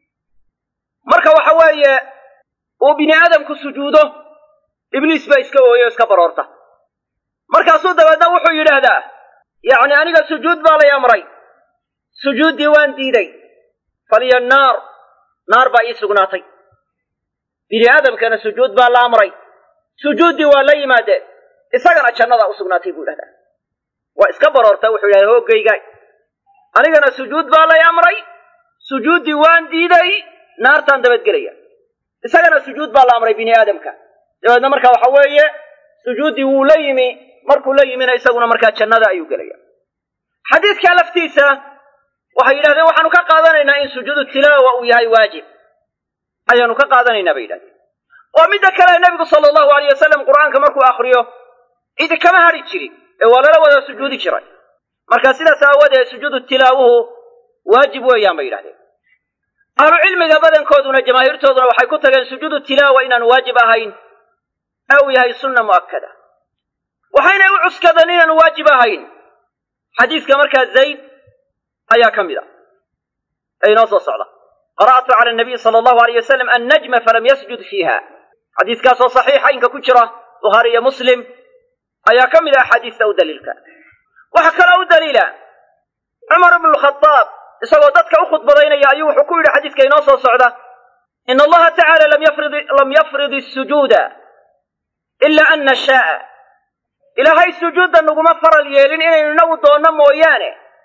marka waxa weeye uu bini aadamku sujuudo ibliis baa iska ooyo o iska baroorta markaasuu dabeedna wuxuu yidhaahdaa yacni aniga sujuud baa lay amray sujuuddii waan diiday faliya naar naar baa ii sugnaatay bini aadamkana sujuud baa la amray sujuuddii waa la yimaadeen isagana jannadaa u sugnaatay buu yidhahdaa waa iska baroorta wuxuu yidhahda hooggaygaay anigana sujuud baa lay amray sujuuddii waan diiday naartaan dabadgelaya isagana sujuud baa la amray bini aadamka dabeedna marka waxa weeye sujuuddii wuu la yimi markuu la yimina isaguna markaa jannada ayuu gelaya xadiidkaa laftiisa waxay yidhahdeen waxaanu ka qaadanaynaa in sujuudu tilaawa uu yahay waajib ayaanu ka qaadanaynaa bay yidhahdeen oo midda kale nebigu sala allahu alayh wasalam qur'aanka markuu akhriyo cidi kama hadhi jirin ee waa lala wada sujuudi jiray marka sidaas aawadeed sujuudu tilaawuhu waajib weeyaan bay yidhahdeen ahlu cilmiga badankooduna jamaahiirtooduna waxay ku tageen sujuudu tilaawa inaanu waajib ahayn ee uu yahay sunna mu'akkada waxaynay u cuskadeen inaanu waajib ahayn xadiiska markaa zayd ayaa ka mid a ee inoo soo socda qara'tu cala nabiy sala allahu alayh wasalam annajma falam yasjud fiiha xadiiskaasoo saxiixa inka ku jira bukhaari iyo muslim ayaa ka mid ah axaadiista u daliilka waxaa kaloo u daliila cumar ibnu lkhadaab isagoo dadka u khudbadaynaya ayuu wuxuu ku yidhi xadiiska inoo soo socda ina allaha tacaala lam yafrid isujuuda ila an nashaaa ilaahay sujuudda naguma faral yeelin inaynu inagu doonno mooyaane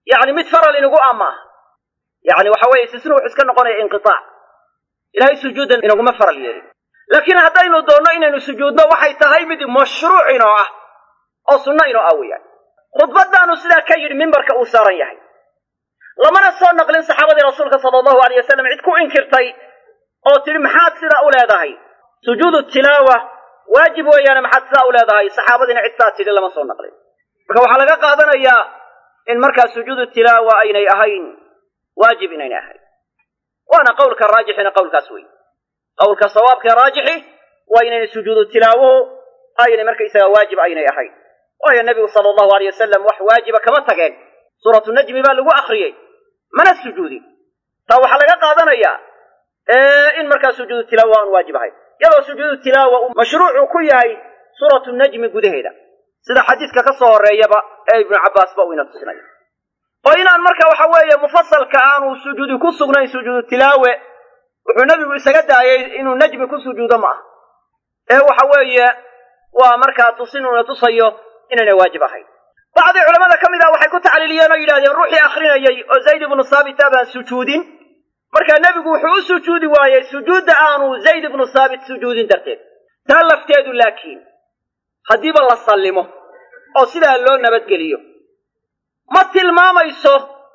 yacni mid faral inagu amaaha yacni waxa weeye istisna wuxuu iska noqonaya inqitaac ilahay sujuuddan inaguma faral yeelin laakiin haddaynu doonno inaynu sujuudno waxay tahay mid mashruuc inoo ah oo sunno inoo ah weeyaan khudbadaanu sidaa ka yidhi mimbarka uu saaran yahay lamana soo naqlin saxaabadii rasuulka sala allahu aleyh wasalam cid ku inkirtay oo tidhi maxaad sidaa u leedahay sujuudu tilaawa waajib weeyaane maxaad sidaa u leedahay saxaabadiina cid saa tidhi lama soo naqlin marka waxaa laga qaadanayaa in markaa sujuudu tilaawa aynay ahayn waajib inaynay ahayn waana qowlka raajixina qowlkaas wey qowlka sawaabka raajixi waa inaynay sujuudu tilaawuhu aynay markaysaga waajib aynay ahayn waayo nebigu sala allahu aleyh wasalam wax waajiba kama tageen suuratu najmi baa lagu akriyey mana sujuudin taa waxaa laga qaadanayaa in markaa sujuudu tilaawa aan waajib ahayn iyadoo sujuudu tilaawa uu mashruucu ku yahay suuratu najmi gudaheeda sida xadiidka ka soo horreeyaba ee ibnu cabbaasba uu ina tusinayo oo inaan marka waxa weeye mufasalka aanu sujuudi ku sugnayn sujuudu tilaawe wuxuu nebigu isaga daayay inuu najmi ku sujuudo ma ah ee waxa weeye waa markaa tusinuuna tusayo inaynay waajib ahayn bacdii culamada ka mid ah waxay ku tacliiliyeen oo yidhahdeen ruuxii akrinayay oo zayd ibnu saabita baan sujuudin markaa nebigu wuxuu u sujuudi waayey sujuudda aanu zayd ibnu saabit sujuudin darteed taa lafteedu laakiin haddiiba la sallimo oo sidaa loo nabadgeliyo ma tilmaamayso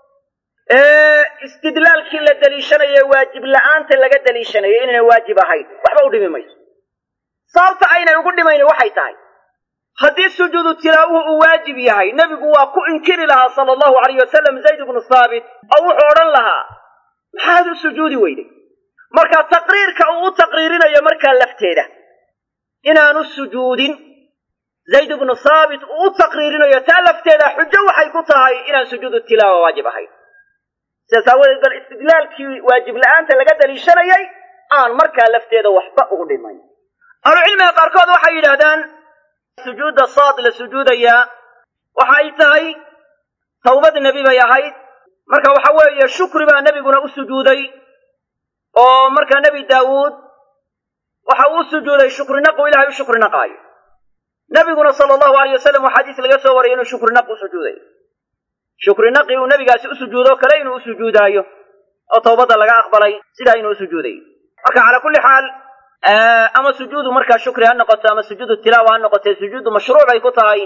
istidlaalkii la deliishanayo waajib la'aanta laga deliishanayo inaynay waajib ahayn waxba u dhimi mayso sababta aynay ugu dhimayni waxay tahay haddii sujuudu tilaawuhu uu waajib yahay nebigu waa ku inkiri lahaa sala allahu alayh wasalam zayd ibnu saabit oo wuxuu odhan lahaa maxaad u sujuudi weyday marka taqriirka uu u taqriirinayo markaa lafteeda inaanu sujuudin zayd ibnu saabit uu u taqriirinayo taa lafteeda xujo waxay ku tahay inaan sujuudu tilaawa waajib ahayn sidaas aawadeed bal istidlaalkii waajib la'aanta laga daliishanayay aan markaa lafteeda waxba ugu dhimayn ahlucilmiga qaarkood waxay yidhaahdaan sujuudda saad la sujuudayaa waxa ay tahay tawbad nebi bay ahayd marka waxa weeye shukri baa nebiguna u sujuuday oo markaa nebi daawuud waxa uu u sujuuday shukrinaqu ilahay u shukrinaqaayo nebiguna sala allahu alayh wasalam waa xadiis laga soo wariyay inuu shukrinaq u sujuuday shukrinaqi uu nebigaasi u sujuudo kale inuu u sujuudaayo oo tawbadda laga aqbalay sidaa inuu u sujuuday marka calaa kulli xaal ama sujuudu markaa shukri ha noqoto ama sujuudu tilaawa ha noqotee sujuudu mashruuc bay ku tahay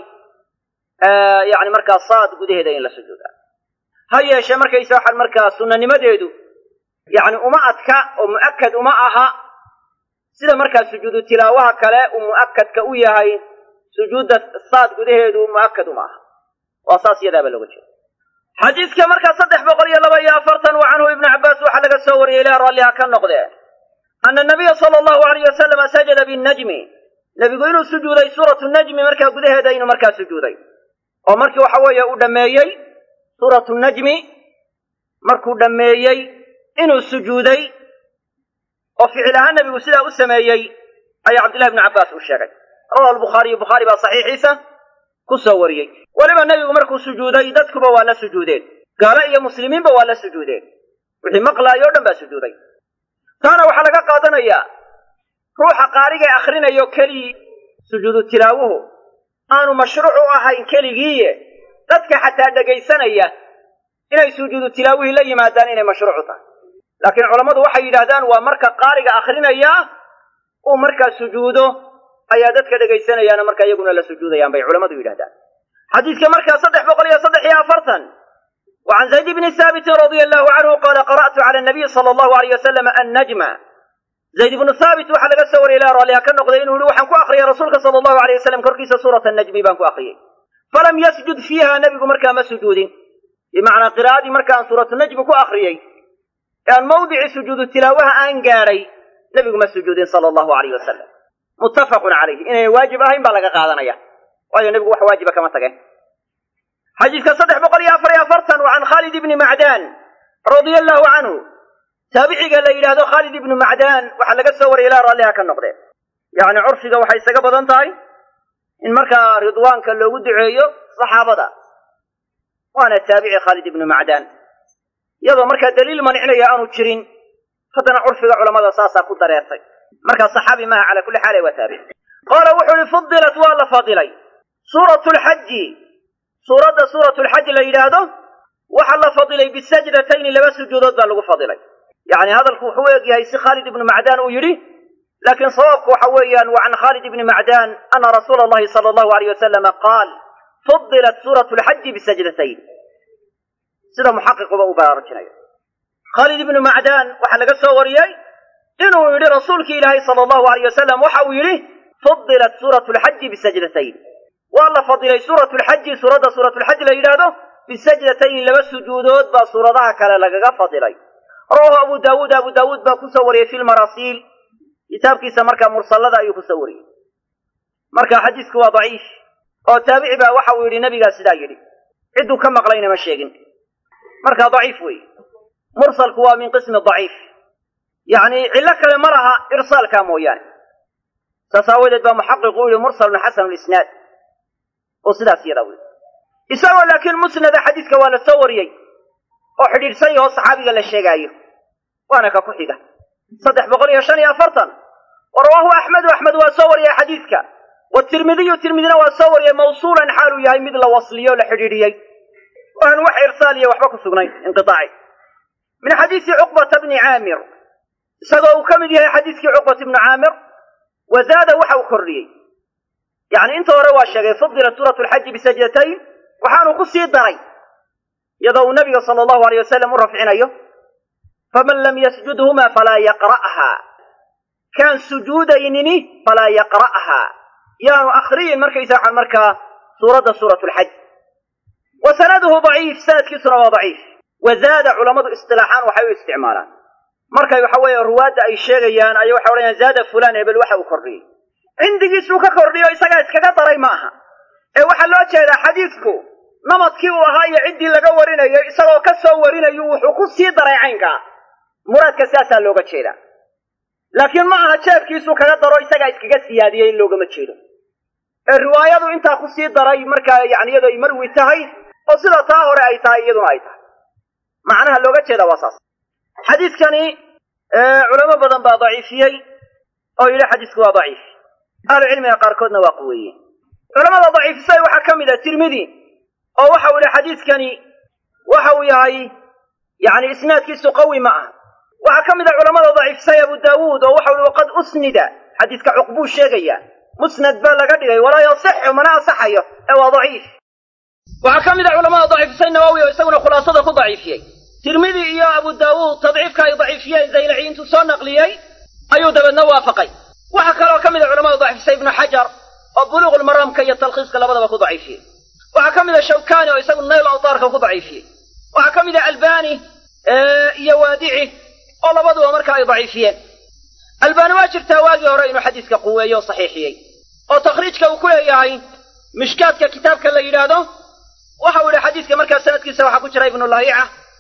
yani markaa saad gudaheeda in la sujuuda ha yeeshee markaysa waxaan markaa sunanimadeedu yani uma adka oo mu'akad uma aha sida markaa sujuudu tilaawaha kale uu mu'akadka u yahay sujuudda saad gudaheedu mu'akad uma aha waa saas iyadaaba looga jeeda xadiidka markaa saddex boqol iyo laba iyo afartan wa canhu ibnu cabbaas waxaa laga soo wariyey ilaa raalliha ka noqdee ana nabiya sala allahu alayh wasalama sajada binnajmi nebigu inuu sujuuday suuratu najmi markaa gudaheeda inuu markaa sujuuday oo markii waxa weeye uu dhammeeyey suuratu najmi markuu dhammeeyey inuu sujuuday oo ficil ahaan nebigu sidaa u sameeyey ayaa cabdillahi bnu cabbaas uu sheegay rawahu albukhaariyu bukhaari baa saxiixiisa ku soo wariyey weliba nebigu markuu sujuuday dadkuba waa la sujuudeen gaalo iyo muslimiinba waa la sujuudeen wixii maqlaayo o dhan baa sujuuday taana waxaa laga qaadanayaa ruuxa qaarigee akhrinayo keligii sujuudu tilaawuhu aanu mashruuc u ahayn keligiiye dadka xataa dhegaysanaya inay sujuudu tilaawihii la yimaadaan inay mashruucu tahay laakiin culammadu waxay yidhaahdaan waa marka qaariga akhrinaya uu markaa sujuudo ayaa dadka dhegaysanayaana markaa iyaguna la sujuudayaan bay culammadu yidhahdaan xadiidka markaa saddex boqol iyo saddex iyo afartan وعن زيد بن ثابت رضي الله عنه قال قرأت على النبي صلى الله عليه وسلم النجم زيد بن ثابت وحا لغا سور إلى راليها كان نقضي إنه وحن كو أخري رسولك صلى الله عليه وسلم كركيس سورة النجم بان كو أخري فلم يسجد فيها نبي مركا ما سجود بمعنى قراءة مركا سورة النجم كو أخري يعني موضع سجود التلاوة أنقاري نبي ما سجود صلى الله عليه وسلم متفق عليه إنه واجب أهين بلغا قادنا يا وأي نبي وح واجب كما تقه xadiidka saddex boqol iyo afar iyo afartan wa can khaalid ibni macdaan radia allahu canhu taabiciga la yidhaahdo khaalid ibnu macdaan waxaa laga soo wariyay ilaa raalliha ka noqdee yacni curfiga waxay isaga badan tahay in markaa ridwaanka loogu duceeyo saxaabada waana taabici khaalid ibnu macdaan iyadoo markaa daliil mancinaya aanu jirin haddana curfiga culamada saasaa ku dareertay markaa saxaabi maaha calaa kulli xaal waa taabici qaala wuxuu ihi fudilat waa la fadilay suuratu lxaji suuradda suuratu lxaj la yidhaahdo waxaa la fadilay bisajdatayni laba sujuudood baa lagu fadilay yacni hadalku wuxuu u eg yahay si khaalid ibnu macdaan uu yidhi laakiin sawaabku waxa weeyaan wa can khaalid ibni macdaan ana rasuula allahi sala allahu alayh wasalama qaal fudilat suuratu lxaji bisajdatayn sida muxaqiquba uu baraarujinayo khaalid ibnu macdaan waxaa laga soo wariyey inuu yidhi rasuulki ilaahay sala allahu alayh wasalam waxa uu yidhi fudilat suuratu lxaji bisajdatayn waa la fadilay suuratu lxaji suuradda suuratulxaj la yidhaahdo bisajdatayn laba sujuudood baa suuradaha kale lagaga fadilay rawahu abu daawuud abu daawuud baa kusoo wariyey fi lmarasiil kitaabkiisa markaa mursallada ayuu kusoo wariyey marka xadiisku waa daciif oo taabici baa waxa uu yidhi nabigaa sidaa yidhi cidduu ka maqlayna ma sheegin marka daciif weeye mursalku waa min qismi daciif yacni cillo kale ma laha irsaalkaa mooyaane saas aawadeed baa muxaqiqu u yihi mursalun xasanu lisnaad oo sidaas yadaa wey isagoo laakiin musnada xadiiska waa la soo wariyey oo xidhiidhsan yahoo saxaabiga la sheegaayo waana ka ku xiga saddex boqol iyo shan iyo afartan wa rawaahu axmedu axmed waa soo wariyey xadiidka watirmidiyu tirmidina waa soo wariyey mawsuulan xaaluu yahay mid la wasliyo o la xidhiidhiyey oo aan wax irsaaliya waxba ku sugnayn inqiaaci min xadiisi cuqbata bni caamir isagoo uu ka mid yahay xadiiskii cuqbat ibnu caamir wa zaada waxa uu kordhiyey yacni inta hore waa sheegay fudilat suuratu lxaji bisajdatayn waxaanu ku sii daray iyadoo uu nabiga sala allahu aleyh wasalam u rafcinayo faman lam yasjudhuma falaa yaqra'haa kaan sujuudaynini falaa yaqra'haa yaanu akhriyin markaysa waxaan markaa suuradda suuratu lxaj wa sanaduhu daciif sanadkiisuna waa daciif wa zaada culammadu istilaaxaan waxay u isticmaalaan markay waxa weeye ruwaadda ay sheegayaan ayay waxay odhanayaan zaada fulaan hebel waxa uu kordhiyey cindigiisuu ka kordhiyo isagaa iskaga daray ma aha ee waxaa loo jeedaa xadiidku namadkii uu ahaa iyo ciddii laga warinayo isagoo ka soo warinayu wuxuu ku sii daray caynkaa muraadka sidaasaa looga jeedaa laakiin ma aha jeefkiisuu kaga daro isagaa iskaga siyaadiyey in loogama jeedo ee riwaayadu intaa ku sii daray markaa yani iyadoo ay marwi tahay oo sida taa hore ay tahay iyaduna ay tahay macnaha looga jeeda waa saas xadiidkani culamo badan baa daciifiyey oo yidhi xadiisku waa daciif ahlu cilmiga qaarkoodna waa quweeye culamada daciifisay waxaa ka mid a tirmidi oo waxa uu yihi xadiidkani waxa uu yahay yani isnaadkiisu qawi ma ah waxaa ka mid a culamada daciifisay abu daawuud oo waxa ui qad usnida xadiiska cuqbuu sheegaya musnad baa laga dhigay walaa yasixu mana asaxayo ee waa daciif waxaa ka mid a culamada daciifisay nawowi oo isaguna khulaasada ku daciifiyey tirmidi iyo abu daawuud tadciifka ay daciifiyeen zaylaci intuu soo naqliyey ayuu dabeedna waafaqay waxaa kaloo ka mid a culamada daciifisay ibnu xajar oo buluuqulmaraamka iyo talkhiiska labadaba ku daciifiyey waxaa ka mid a shawkani oo isagu nayl awtaarka ku daciifiyey waxaa ka mid a albani iyo waadici oo labaduba marka ay daciifiyeen albani waa jirtaa waagii hore inuu xadiiska quweeyo o saxiixiyey oo takhriijka uu ku leeyahay mishkaadka kitaabka la yidhaahdo waxa uu yihi xadiiska markaa sanadkiisa waxaa ku jira ibnu lahiica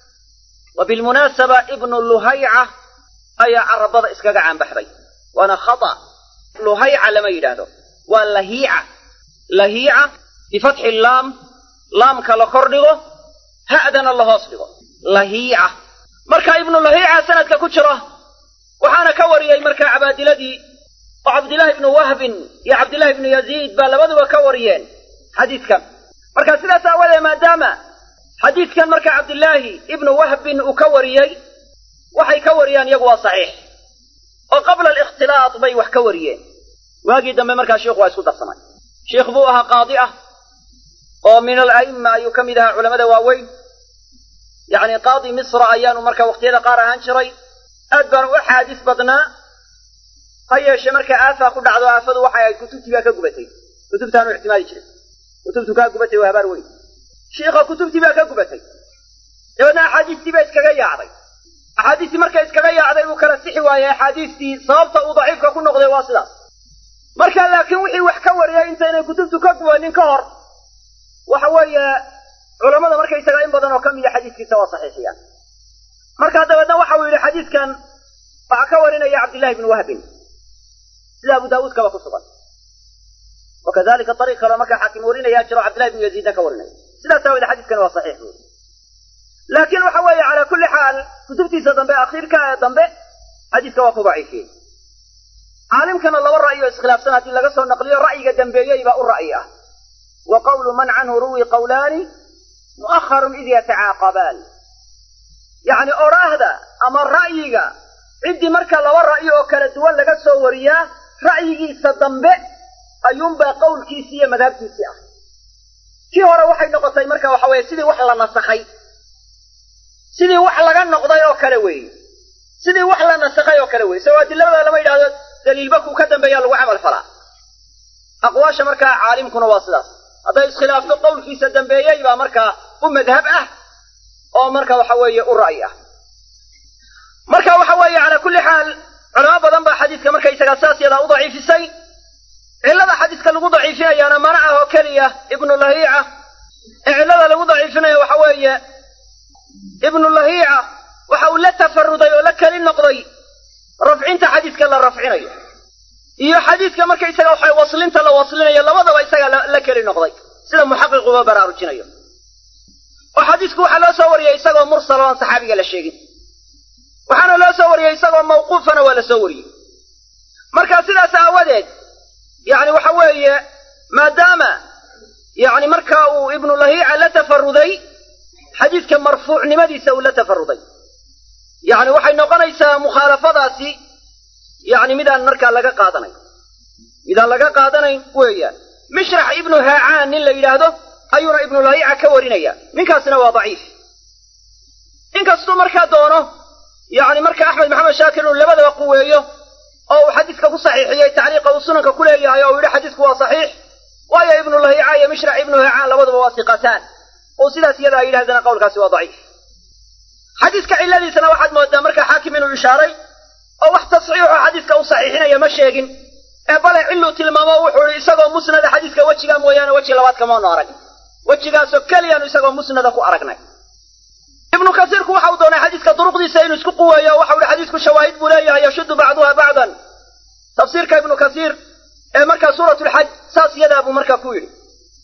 wa bilmunaasaba ibnu luhayca ayaa carabada iskaga caanbaxday waana khata luhayca lama yidhaahdo waa lahiica lahiica bifatxi laam laamka la kor dhigo ha'dana la hoos dhigo lahiica marka ibnu lahiica sanadka ku jira waxaana ka wariyey markaa cabaadiladii oo cabdillaahi ibnu wahbin iyo cabdillahi ibnu yaziid baa labaduba ka wariyeen xadiidkan marka sidaas aawadee maadaama xadiidkan marka cabdillaahi ibnu wahbin uu ka wariyey waxay ka wariyaan iyagu waa saxiix oo qabla alikhtilaat bay wax ka wariyeen waagii dambe markaa sheikhu waa isku darsamay sheikh buu ahaa qaadi ah oo min ala'imma ayuu ka mid ahaa culamada waaweyn yacni qaadi misra ayaanu marka waqtiyada qaar ahaan jiray aad baanu u xaadis badnaa ha yeeshe marka aafaa ku dhacdo aafadu waxay ahayd kutubtii baa ka gubatay kutubtaanu ictimaadi jiray kutubtu kaa gubatay waa habaar weyn shiikha kutubtii baa ka gubatay dabeedna axaadiistii baa iskaga yaacday axaadiistii markay iskaga yaacday uu kala sixi waayey axaadiistii sababta uu daciifka ku noqday waa sidaas marka laakiin wixii wax ka wariyay intaynay kutubtu ka gubanin ka hor waxa weeye culammada markaysaga in badan oo ka mida xadiiskiisa waa saxiixiyaan markaa dabeedna waxa uu yidhi xadiidkan waxaa ka warinaya cabdillahi ibnu wahbin sida abu daawuudkaba ku sugan wakadalika ariiq kaleo markaa xaakim warinayaa jiro cabdillahi ibnu yaziidna ka warinaya sidaas aawoodee xadiiskani waa saxiix buuri laakiin waxa weeye calaa kulli xaal kutubtiisa dambe akhiirka ee dambe xadiiska waa ku daciifiyey caalimkana laba ra'yi oo iskhilaafsan haddii laga soo naqliyo ra'yiga dambeeyey baa u ra'yi ah wa qawlu man canhu ruwi qawlaani mu'aharun id yatacaaqabaan yacni odhaahda ama ra'yiga ciddii marka laba ra'yi oo kala duwan laga soo wariyaa ra'yigiisa dambe ayuunbaa qowlkiisii iyo madhabtiisii ah kii hore waxay noqotay marka waxa weeye sidii wax la nasakhay sidii wax laga noqday oo kale weeye sidii wax la nasakhay oo kale weeye soo adilada lama yidhahdo daliilba kuu ka dambeeyaa lagu camal falaa aqwaasha markaa caalimkuna waa sidaas hadday iskhilaafto qowlkiisa dambeeyey baa markaa u madhab ah oo marka waxa weeye u ra'yi ah marka waxa weeye calaa kulli xaal culamo badan baa xadiidka markaysagaa saas yadaa u daciifisay cillada xadiidka lagu daciifinayaana mana ah oo keliya ibnu lahiica ee cillada lagu daciifinayo waxa weeye ibnu lahiica waxa uu la tafaruday oo la keli noqday rafcinta xadiidka la rafcinayo iyo xadiidka markaysaga waxa waslinta la waslinayo labadaba isaga la keli noqday sida muxaqiquba baraarujinayo oo xadiisku waxaa loo soo wariyey isagoo mursal oo aan saxaabiga la sheegin waxaana loo soo wariyey isagoo mawquufana waa la soo wariyey marka sidaas aawadeed yacni waxa weeye maadaama yacni marka uu ibnu lahiica la tafaruday xadiidka marfuucnimadiisa uu la tafaruday yacni waxay noqonaysaa mukhaalafadaasi yacni midaan markaa laga qaadanayn midaan laga qaadanayn weeyaan mishrax ibnu haacaan nin la yidhaahdo ayuuna ibnu lahiica ka warinaya ninkaasina waa daciif inkastuu markaa doono yacni marka axmed maxamed shaakir inuu labadaba quweeyo oo uu xadiiska ku saxiixiyey tacliiqa uu sunanka ku leeyahay oo uu yidhi xadiisku waa saxiix waayo ibnu lahiica iyo mishrax ibnu haacaan labaduba waa siqataan oo sidaas iyada ay yidhahdana qowlkaasi waa daciif xadiiska cilladiisana waxaad moodaa markaa xaakim inuu ishaaray oo wax tasxiixoo xadiiska u saxiixinaya ma sheegin ee bale cilluu tilmaamo wuxuu ihi isagoo musnada xadiiska wejigaa mooyaane weji labaad kamaanu arag wejigaasoo keliyaanu isagoo musnada ku aragnay ibnu kasiirku waxa uu doonay xadiiska duruqdiisa inuu isku quweeyo o waxau ihi xadiisku shawaahid buu leeyahay yashuddu bacduha bacdan tafsiirka ibnu kasiir ee markaa suurat lxaj saas yadaa buu markaa ku yidhi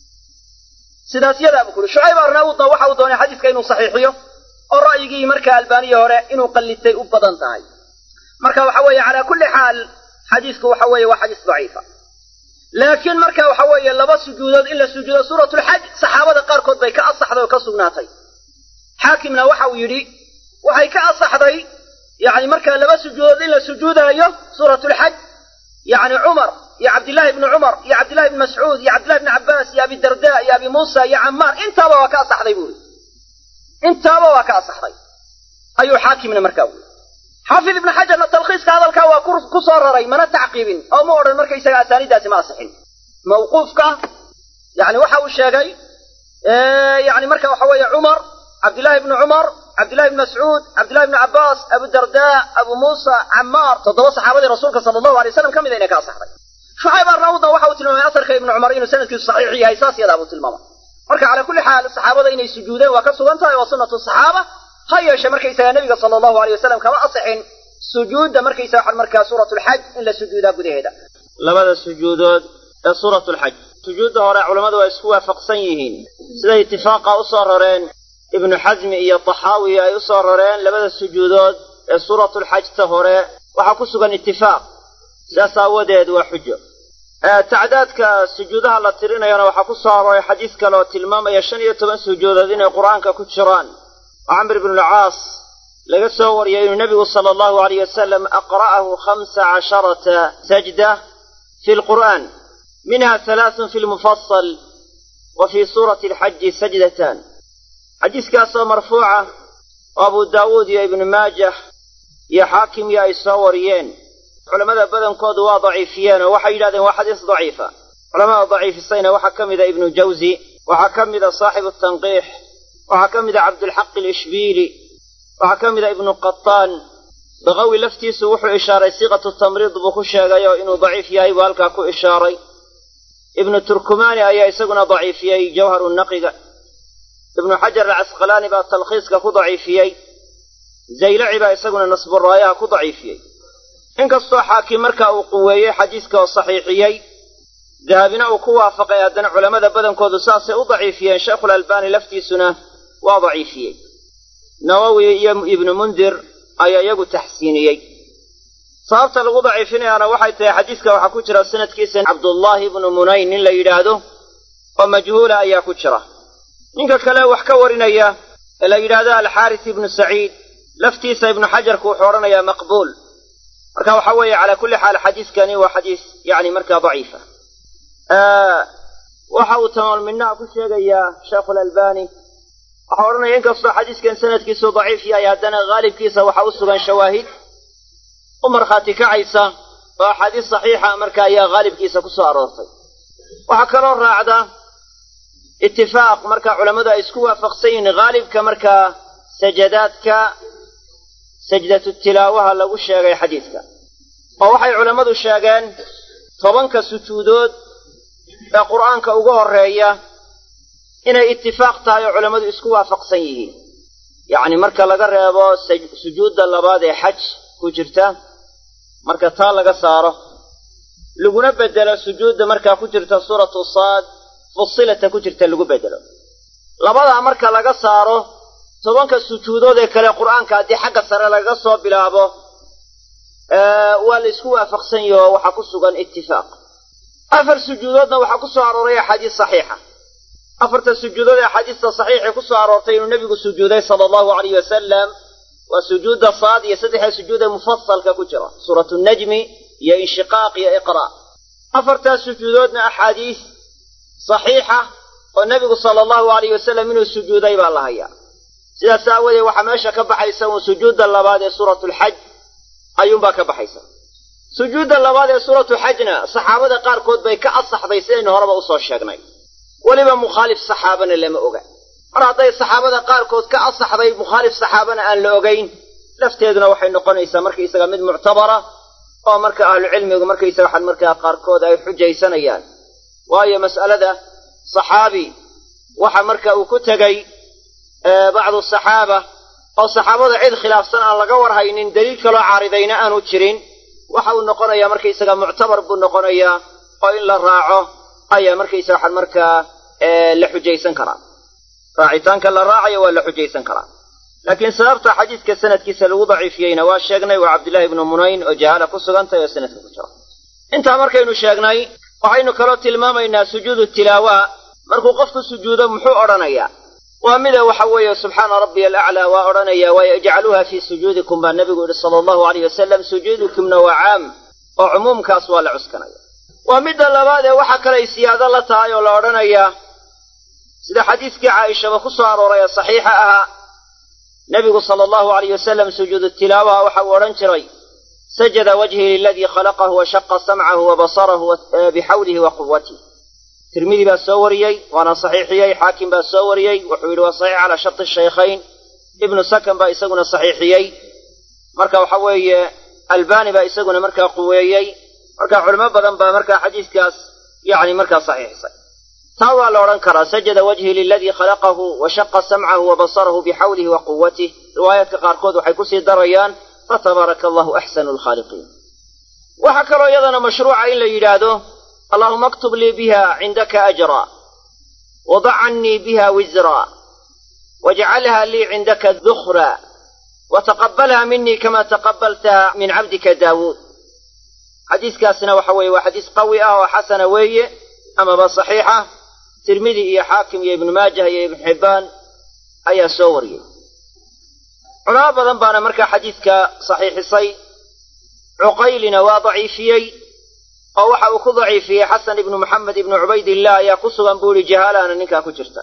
sidaas yadaa buu ku yidhi shucayb arnaawudna waxa uu doonay xadiiska inuu saxiixiyo oo ra'yigii markaa albaaniya hore inuu qallitay u badan tahay marka waxa weeye calaa kulli xaal xadiisku waxa weeye waa xadiis daciifa laakiin marka waxa weeye laba sujuudood in la sujuudo suuratulxaj saxaabada qaarkood bay ka asaxday oo ka sugnaatay xaakimna waxa uu yidhi waxay ka asaxday yacni markaa laba sujuudood in la sujuudaayo suuratulxaj yacni cumar iyo cabdillahi ibni cumar iyo cabdillahi ibni mascuud iyo cabdillahi ibni cabbaas iyo abi darda iyo abi muusa iyo camaar intaaba waa ka asaxday buu yidhi intaaba waa ka asaxday ayuu xaakimna markaa wuli xaafid ibnu xajarna talkhiiska hadalkaa waa ku soo raray mana tacqiibin oo ma odhan markaysaga asaaniiddaasi ma asixin mawquufka yani waxa uu sheegay yani marka waxa weeye cumar cabdillahi ibni cumar cabdillahi ibni mascuud cabdillahi ibni cabbaas abu darda abu muusa camaar toddoba saxaabadii rasuulka sala allahu alay waslam ka mida inay ka asaxday shucayb arnaawudna waxa uu tilmaamay asarka ibni cumar inuu sanadkiisu saxiix yahay saas yadaa buu tilmaamay marka calaa kulli xaal saxaabada inay sujuudeen waa ka sugan tahay waa sunnatu saxaaba ha yeeshe markaysagaa nebiga sala allahu alay wasalam kama asixin sujuudda markaysaga waxan markaa suuratulxaj in la sujuudaa gudaheeda labada sujuudood ee suuratulxaj sujuudda hore culammadu waa isku waafaqsan yihiin siday itifaaqa u soo rareen ibnu xasmi iyo taxaawi ay u soo rareen labada sujuudood ee suuratulxajta hore waxaa ku sugan itifaaq sidaas aawadeed waa xujo tacdaadka sujuudaha la tirinayana waxaa ku soo arooray xadiis kale oo tilmaamaya shan iyo toban sujuudood inay qur-aanka ku jiraan oo camr ibnulcaas laga soo wariyay inuu nebigu sala allahu alayh wasalam aqra'ahu khamsa casharata sajda fi lqur'aan minha halaathun fi lmufasal wa fii suurati alxaji sajdatan xadiiskaasoo marfuuca oo abu daawuud iyo ibnu maajah iyo xaakim iyo ay soo wariyeen culammada badankoodu waa daciifiyeen oo waxay yidhahdeen waa xadiis daciifa culamada daciifisayna waxaa ka mida ibnu jawzi waxaa ka mida saaxibu tanqiix waxaa ka mida cabdulxaq alishbiili waxaa ka mida ibnu qataan baqawi laftiisu wuxuu ishaaray siiqatu tamriid buu ku sheegayoo inuu daciif yahay buu halkaa ku ishaaray ibnu turkumaani ayaa isaguna daciifiyey jawharu naqiga ibnu xajar alcasqalaani baa talkhiiska ku daciifiyey zaylaci baa isaguna nasburaayaha ku daciifiyey inkastoo xaakim marka uu quweeyey xadiiska oo saxiixiyey dahabina uu ku waafaqay haddana culammada badankoodu saasay u daciifiyeen sheikhulalbaani laftiisuna waa daciifiyey nawowi iyo ibnu mundir ayaa iyagu taxsiiniyey sababta lagu daciifinayaana waxay tahay xadiiska waxaa ku jira sanadkiisa cabdullaahi ibnu munayn nin la yidhaahdo oo majhuula ayaa ku jira ninka kale wax ka warinaya ee la yidhaahdo alxaaris ibnu saciid laftiisa ibnu xajarku wuxuu odhanayaa maqbuul marka waxa weeye calaa kulli xaal xadiiskani waa xadiis yani markaa daciifa waxa uu tamaalminaha ku sheegayaa sheekhulalbani waxau odhanaya inkastoo xadiiskan sanadkiisu daciif yahay haddana haalibkiisa waxa u sugan shawaahid u markhaati kacaysa oo axaadiis saxiixa marka ayaa haalibkiisa ku soo aroortay waxaa kaloo raacda itifaaq marka culammadu ay isku waafaqsan yihiin haalibka markaa sajadaadka sajdatu tilaawaha lagu sheegay xadiidka oo waxay culammadu sheegeen tobanka sujuudood ee qur'aanka ugu horreeya inay itifaaq tahay oo culammadu isku waafaqsan yihiin yacni marka laga reebo sujuudda labaad ee xaj ku jirta marka taa laga saaro laguna bedelo sujuudda markaa ku jirta suuratu saad fusilata ku jirta lagu bedelo labadaa marka laga saaro tobanka sujuudood ee kale qur'aanka haddii xagga sare lagaga soo bilaabo waa la isku waafaqsan yahi oo waxaa ku sugan itifaaq afar sujuudoodna waxaa ku soo arooray axaadiis saxiixa afarta sujuudood ee axaadiista saxiixii ku soo aroortay inuu nebigu sujuuday sala allahu alayh wasalam waa sujuudda saad iyo saddexda sujuud ee mufasalka ku jira suuratu najmi iyo inshiqaaq iyo iqra' afartaas sujuudoodna axaadiis saxiixa oo nebigu sala allahu alayh wasalam inuu sujuuday baa la hayaa sidaas aawadeed waxaa meesha ka baxaysa uun sujuudda labaad ee suuratulxaj ayuunbaa ka baxaysa sujuudda labaad ee suuratulxajna saxaabada qaarkood bay ka asaxday sidaynu horeba usoo sheegnay weliba mukhaalif saxaabana lama oga mar hadday saxaabada qaarkood ka asaxday mukhaalif saxaabana aan la ogayn lafteeduna waxay noqonaysaa markaysaga mid muctabara oo marka ahlucilmigu markaysaga waxaan markaa qaarkood ay xujaysanayaan waayo mas'alada saxaabi waxa marka uu ku tegey bacdu saxaaba oo saxaabada cid khilaafsan aan laga warhaynin daliil kaloo caaridayna aanu jirin waxa uu noqonayaa markaysaga muctabar buu noqonayaa oo in la raaco ayaa markaysaga waxaan markaa la xujaysan karaa raacitaanka la raacayo waa la xujaysan karaa laakiin sababta xadiidka sanadkiisa lagu daciifiyeyna waa sheegnay waa cabdullaahi ibnu munayn oo jahaala ku sugantahy oo sanadka ku jira intaa markaynu sheegnay waxaynu kaloo tilmaamaynaa sujuudu tilaawa markuu qofku sujuudo muxuu odhanayaa waa mida waxa weeye subxaana rabbiya alaclaa waa odhanaya waayo ijcaluuha fii sujuudikum baa nebigu yihi sala allahu alayh wasalam sujuudukumna waa caam oo cumuumkaas waa la cuskanaya waa midda labaad ee waxa kalay siyaado la tahay oo la odhanayaa sida xadiiskii caaishaba ku soo arooray ee saxiixa ahaa nebigu sala allahu alayh wasalam sujuudu tilaawaha waxa uu odhan jiray sajada wajhii liladii khalaqahu wa shaqa samcahu wa basarahu bixawlihi wa quwatih tirmidi baa soo wariyey waana saxiixiyey xaakim baa soo wariyey wuxuu yidhi waa saxiix calaa sharti shaykhayn ibnu sakan baa isaguna saxiixiyey marka waxa weeye albani baa isaguna markaa quweeyey marka culimo badan baa markaa xadiiskaas yacni markaa saxiixisay taa waa la odhan karaa sajada wajhii liladii khalaqahu wa shaqa samcahu wa basarahu bixawlihi wa quwatih riwaayaadka qaarkood waxay kusii darayaan fatabaaraka allahu axsanu lkhaaliqiin waxaa kaloo iyadana mashruuca in la yidhaahdo allahuma aktub lii biha cindaka ajra wadac cannii biha wisra wajcalha lii cindaka dukhra wataqabbalha minii kama taqabbaltaha min cabdika daawuud xadiiskaasna waxa weeye waa xadiis qawi ah oo xasana weeye amaba saxiixa tirmidi iyo xaakim iyo ibnu maajah iyo ibnu xibbaan ayaa soo wariyey culamo badan baana markaa xadiidka saxiixisay cuqaylina waa daciifiyey oo waxa uu ku daciifiyey xasan ibnu maxamed ibnu cubaydillah ayaa ku sugan buu yihi jahaalaana ninkaa ku jirta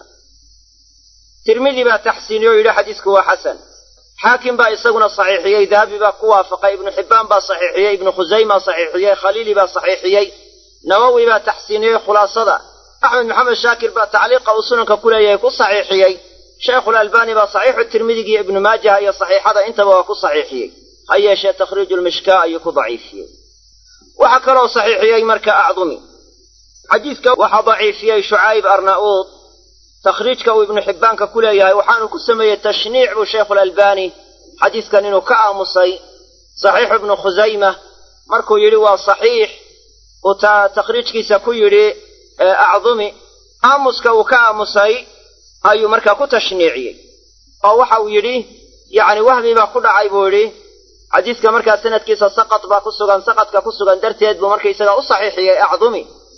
tirmidi baa taxsiiniye oo yidhi xadiisku waa xasan xaakim baa isaguna saxiixiyey dahabi baa ku waafaqay ibnu xibbaan baa saxiixiyey ibnu khusayma saxiixiyey khaliili baa saxiixiyey nawowi baa taxsiiniyey khulaasada axmed maxamed shaakir baa tacliiqa uu sunanka ku leeyahay ku saxiixiyey sheikhulalbani baa saxiixu tirmidiga iyo ibnu maajaha iyo saxiixada intaba waa ku saxiixiyey ha yeeshee takhriiju lmishkaa ayuu ku daciifiyey waxaa kaloo saxiixiyey marka acdumi xadiidka waxaa daciifiyey shucayb arna'uud takhriijka uu ibnu xibbaanka ku leeyahay waxaanu ku sameeyey tashniic buu sheikhulalbani xadiiskan inuu ka aamusay saxiixu ibnu khusayma markuu yidhi waa saxiix uu takhriijkiisa ku yidhi acdumi aamuska uu ka aamusay ayuu markaa ku tashniiciyey oo waxa uu yidhi yacni wahmi baa ku dhacay buu yidhi xadiiska markaa sanadkiisa saqad baa ku sugan saqadka ku sugan darteed buu markaysaga u saxiixiyey acdumi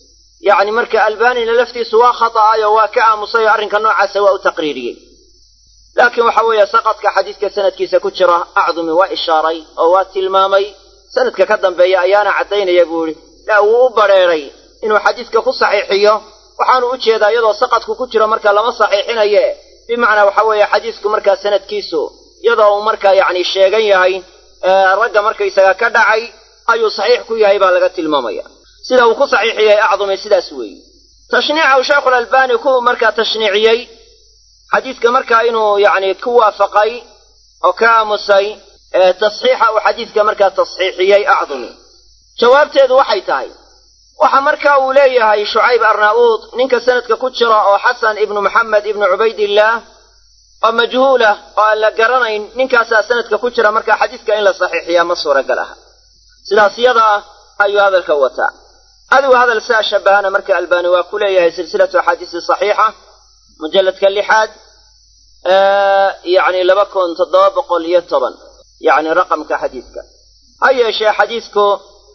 yacni marka albanina laftiisu waa khata'ay oo waa ka aamusay oo arrinka noocaasa waa u taqriiriyey laakiin waxa weeye saqadka xadiiska sanadkiisa ku jira acdumi waa ishaaray oo waa tilmaamay sanadka ka dambeeya ayaana caddaynaya buu ihi la wuu u badrheeray inuu xadiiska ku saxiixiyo waxaanu u jeedaa iyadoo saqadku ku jiro marka lama saxiixinaye bimacnaa waxa weeye xadiisku markaa sanadkiisu iyadoo uu markaa yacni sheegan yahay ragga markaysaga ka dhacay ayuu saxiix ku yahay baa laga tilmaamaya sida uu ku saxiixiyey acdumi sidaas weeye tashniica uu sheekhulalbani ku markaa tashniiciyey xadiiska markaa inuu yacni ku waafaqay oo ka aamusay tasxiixa uu xadiiska markaa tasxiixiyey acdumi jawaabteedu waxay tahay waxa marka uu leeyahay shucayb arnaa'uud ninka sanadka ku jira oo xasan ibnu maxamed ibnu cubaydillaah oo majhuulah oo aan la garanayn ninkaasaa sanadka ku jira marka xadiiska in la saxiixiyaa ma suuragal aha sidaas yada ah ayuu hadalka wataa adigu hadal saa shabahana marka albaani waa ku leeyahay silsilatu axaadiisi saxiixa mujalladka lixaad yacni laba kun toddoba boqol iyo toban yacni raqamka xadiiska ha yeeshee xadiisku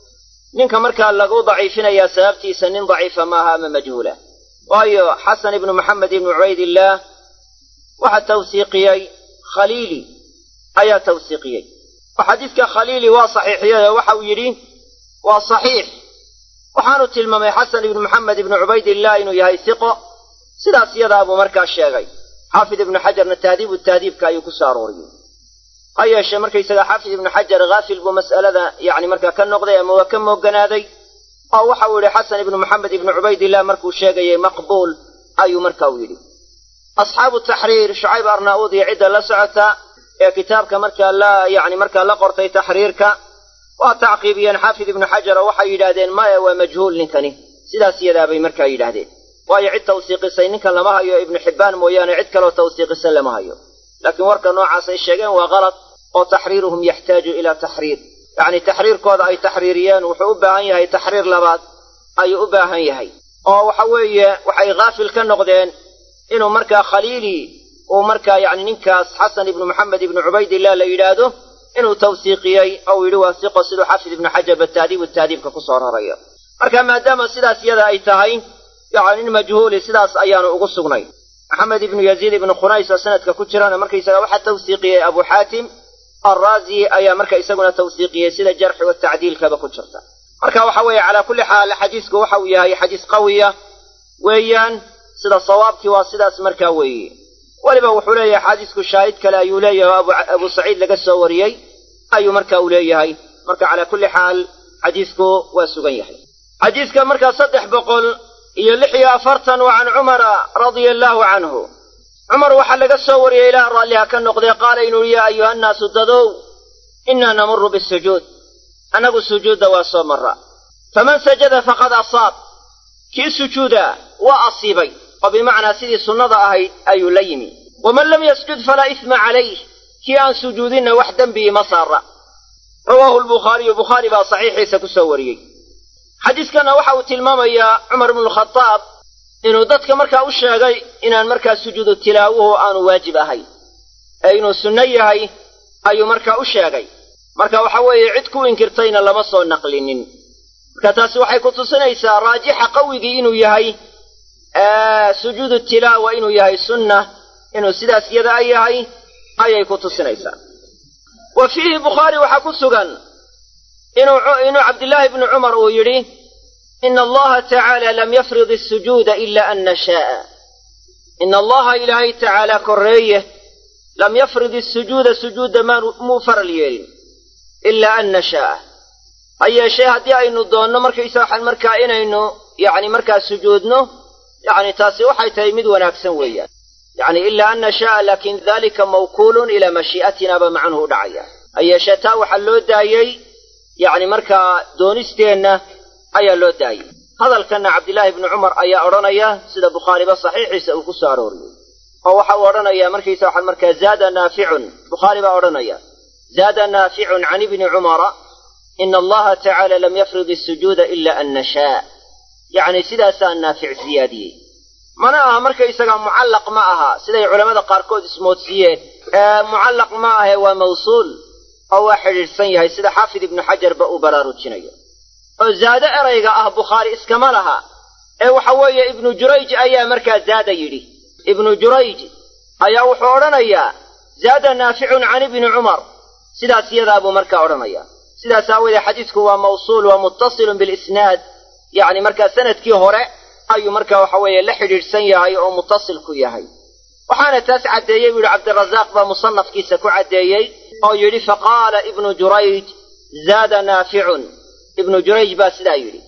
ninka markaa lagu daciifinayaa sababtiisa nin daciifa maaha ama majhuula waayo xasan ibnu maxamed ibnu cubaydillaah waxaa tawsiiqiyey khaliili ayaa tawsiiqiyey oo xadiiska khaliili waa saxiixiyey oo waxa uu yidhi waa saxiix waxaanu tilmaamay xasan ibnu maxamed ibnu cubaydillaah inuu yahay hiqo sidaas yadaa buu markaa sheegay xaafid ibnu xajarna tahdiibu tahdiibka ayuu ku soo arooriyey ha yeeshee markaysaga xaafid ibnu xajar haafil buu mas'alada yacni markaa ka noqday ama waa ka mooganaaday oo waxa uu yidhi xasan ibnu maxamed ibnu cubaydillah markuu sheegayay maqbuul ayuu marka uu yidhi asxaabu taxriir shucayb arnaa'uud iyo cidda la socota ee kitaabka markaa la yacni markaa la qortay taxriirka waa tacqiibiyeen xaafid ibnu xajar oo waxay yidhaahdeen maya waa majhuul ninkani sidaas yadaabay markaa yidhaahdeen waayo cid tawsiiqisay ninkan lama hayo ibnu xibbaan mooyaane cid kaloo tawsiiqisa lama hayo laakiin warka noocaasay sheegeen waa kalad oo taxriiruhum yaxtaaju ilaa taxriir yacni taxriirkooda ay taxriiriyeen wuxuu u baahan yahay taxriir labaad ayuu u baahan yahay oo waxa weeye waxay haafil ka noqdeen inuu markaa khaliili uu markaa yacni ninkaas xasan ibnu maxamed ibnu cubaydillah la yidhaahdo inuu tawsiiqiyey ou yidhi waa siqo siduu xaafid ibnu xajarba taadiibu taadiibka ku soo rarayo marka maadaama sidaas yada ay tahay yacni nin majhuuli sidaas ayaanu ugu sugnay maxamed ibnu yaziid ibnu khunays oo sanadka ku jirana markaysaga waxaa tawsiiqiyey abu xaatim alraazi ayaa marka isaguna tawsiiqiyey sida jarxi wa tacdiilkaba ku jirta marka waxa weeye calaa kulli xaal xadiisku waxa uu yahay xadiis qawiya weeyaan sida sawaabkii waa sidaas markaa weeye weliba wuxuu leeyahay xadiisku shaahid kale ayuu leeyahay oo abu saciid laga soo wariyey ayuu marka uu leeyahay marka calaa kulli xaal xadiisku waa sugan yahay xadiiska markaa saddex boqol iyo lix iyo afartan waa can cumara radia allaahu canhu cumar waxaa laga soo wariyey ilaah raalliha ka noqdee qaala inuu yaa ayuha nnaasu dadow innaa namuru bisujuud annagu sujuudda waa soo marra faman sajada faqad asaab kii sujuuda waa asiibay oo bimacnaa sidii sunnada ahayd ayuu la yimi waman lam yasjud falaa isma calayh kii aan sujuudinna wax dembii ma saara rawaahu lbukhaariyu bukhaari baa saxiixiisa ku soo wariyey xadiiskanna waxa uu tilmaamayaa cumar ibnualkhadaab inuu dadka markaa u sheegay inaan markaa sujuudu tilaawuhu aanu waajib ahayn ee inuu sunno yahay ayuu markaa u sheegay marka waxa weeye cid ku inkirtayna lama soo naqlinin marka taasi waxay ku tusinaysaa raajixa qawigii inuu yahay sujuudu tilaawa inuu yahay sunna inuu sidaas yadaa yahay ayay ku tusinaysaa wa fiihi bukhaari waxaa ku sugan inuu inuu cabdillaahi bnu cumar uu yidhi ina allaha tacaala lam yafrid asujuuda ila an nashaaa ina allaha ilaahay tacaala korreeye lam yafrid isujuuda sujuudda muu faral yeelin ilaa an nashaaa ha yeeshee haddii aynu doonno markaysa waxaan markaa inaynu yacni markaa sujuudno yacni taasi waxay tahay mid wanaagsan weeyaan yacni ilaa an nashaaa laakin dalika mawkuulun ilaa mashii'atina ba macnuhu u dhacaya ha yeeshee taa waxaa loo daayey yacni markaa doonisteenna ayaa loo daayey hadalkanna cabdillaahi bnu cumar ayaa odhanaya sida bukhaariba saxiixiisa uu ku soo arooriyey oo waxa uu odhanayaa markaysa waxaan markaa zaada naaficun bukhaari baa odhanaya zaada naaficun can ibni cumara ina allaha tacaala lam yafrid isujuuda ila an nashaa yacni sidaasaa naafic siyaadiyey mana aha markaysagaa mucallaq ma aha siday culammada qaarkood ismoodsiiyeen mucallaq ma ahe waa mawsuul oo waa xidhiidhsan yahay sida xaafid ibnu xajarba uu baraarujinayo oo zaado erayga ah bukhaari iskama laha ee waxa weeye ibnu jurayj ayaa markaa zaada yidhi ibnu jurayj ayaa wuxuu odhanayaa zaada naaficun can ibni cumar sidaas iyadaa buu markaa odhanaya sidaas aawoodee xadiisku waa mawsuul waa muttasilun bilisnaad yacni markaa sanadkii hore ayuu markaa waxa weeye la xidhiidhsan yahay oo muttasil ku yahay waxaana taas caddeeyey buu yidhi cabdirazaaq baa musannafkiisa ku caddeeyey oo yidhi faqaala ibnu jurayj zaada naaficun ibnu jurayj baa sidaa yidhi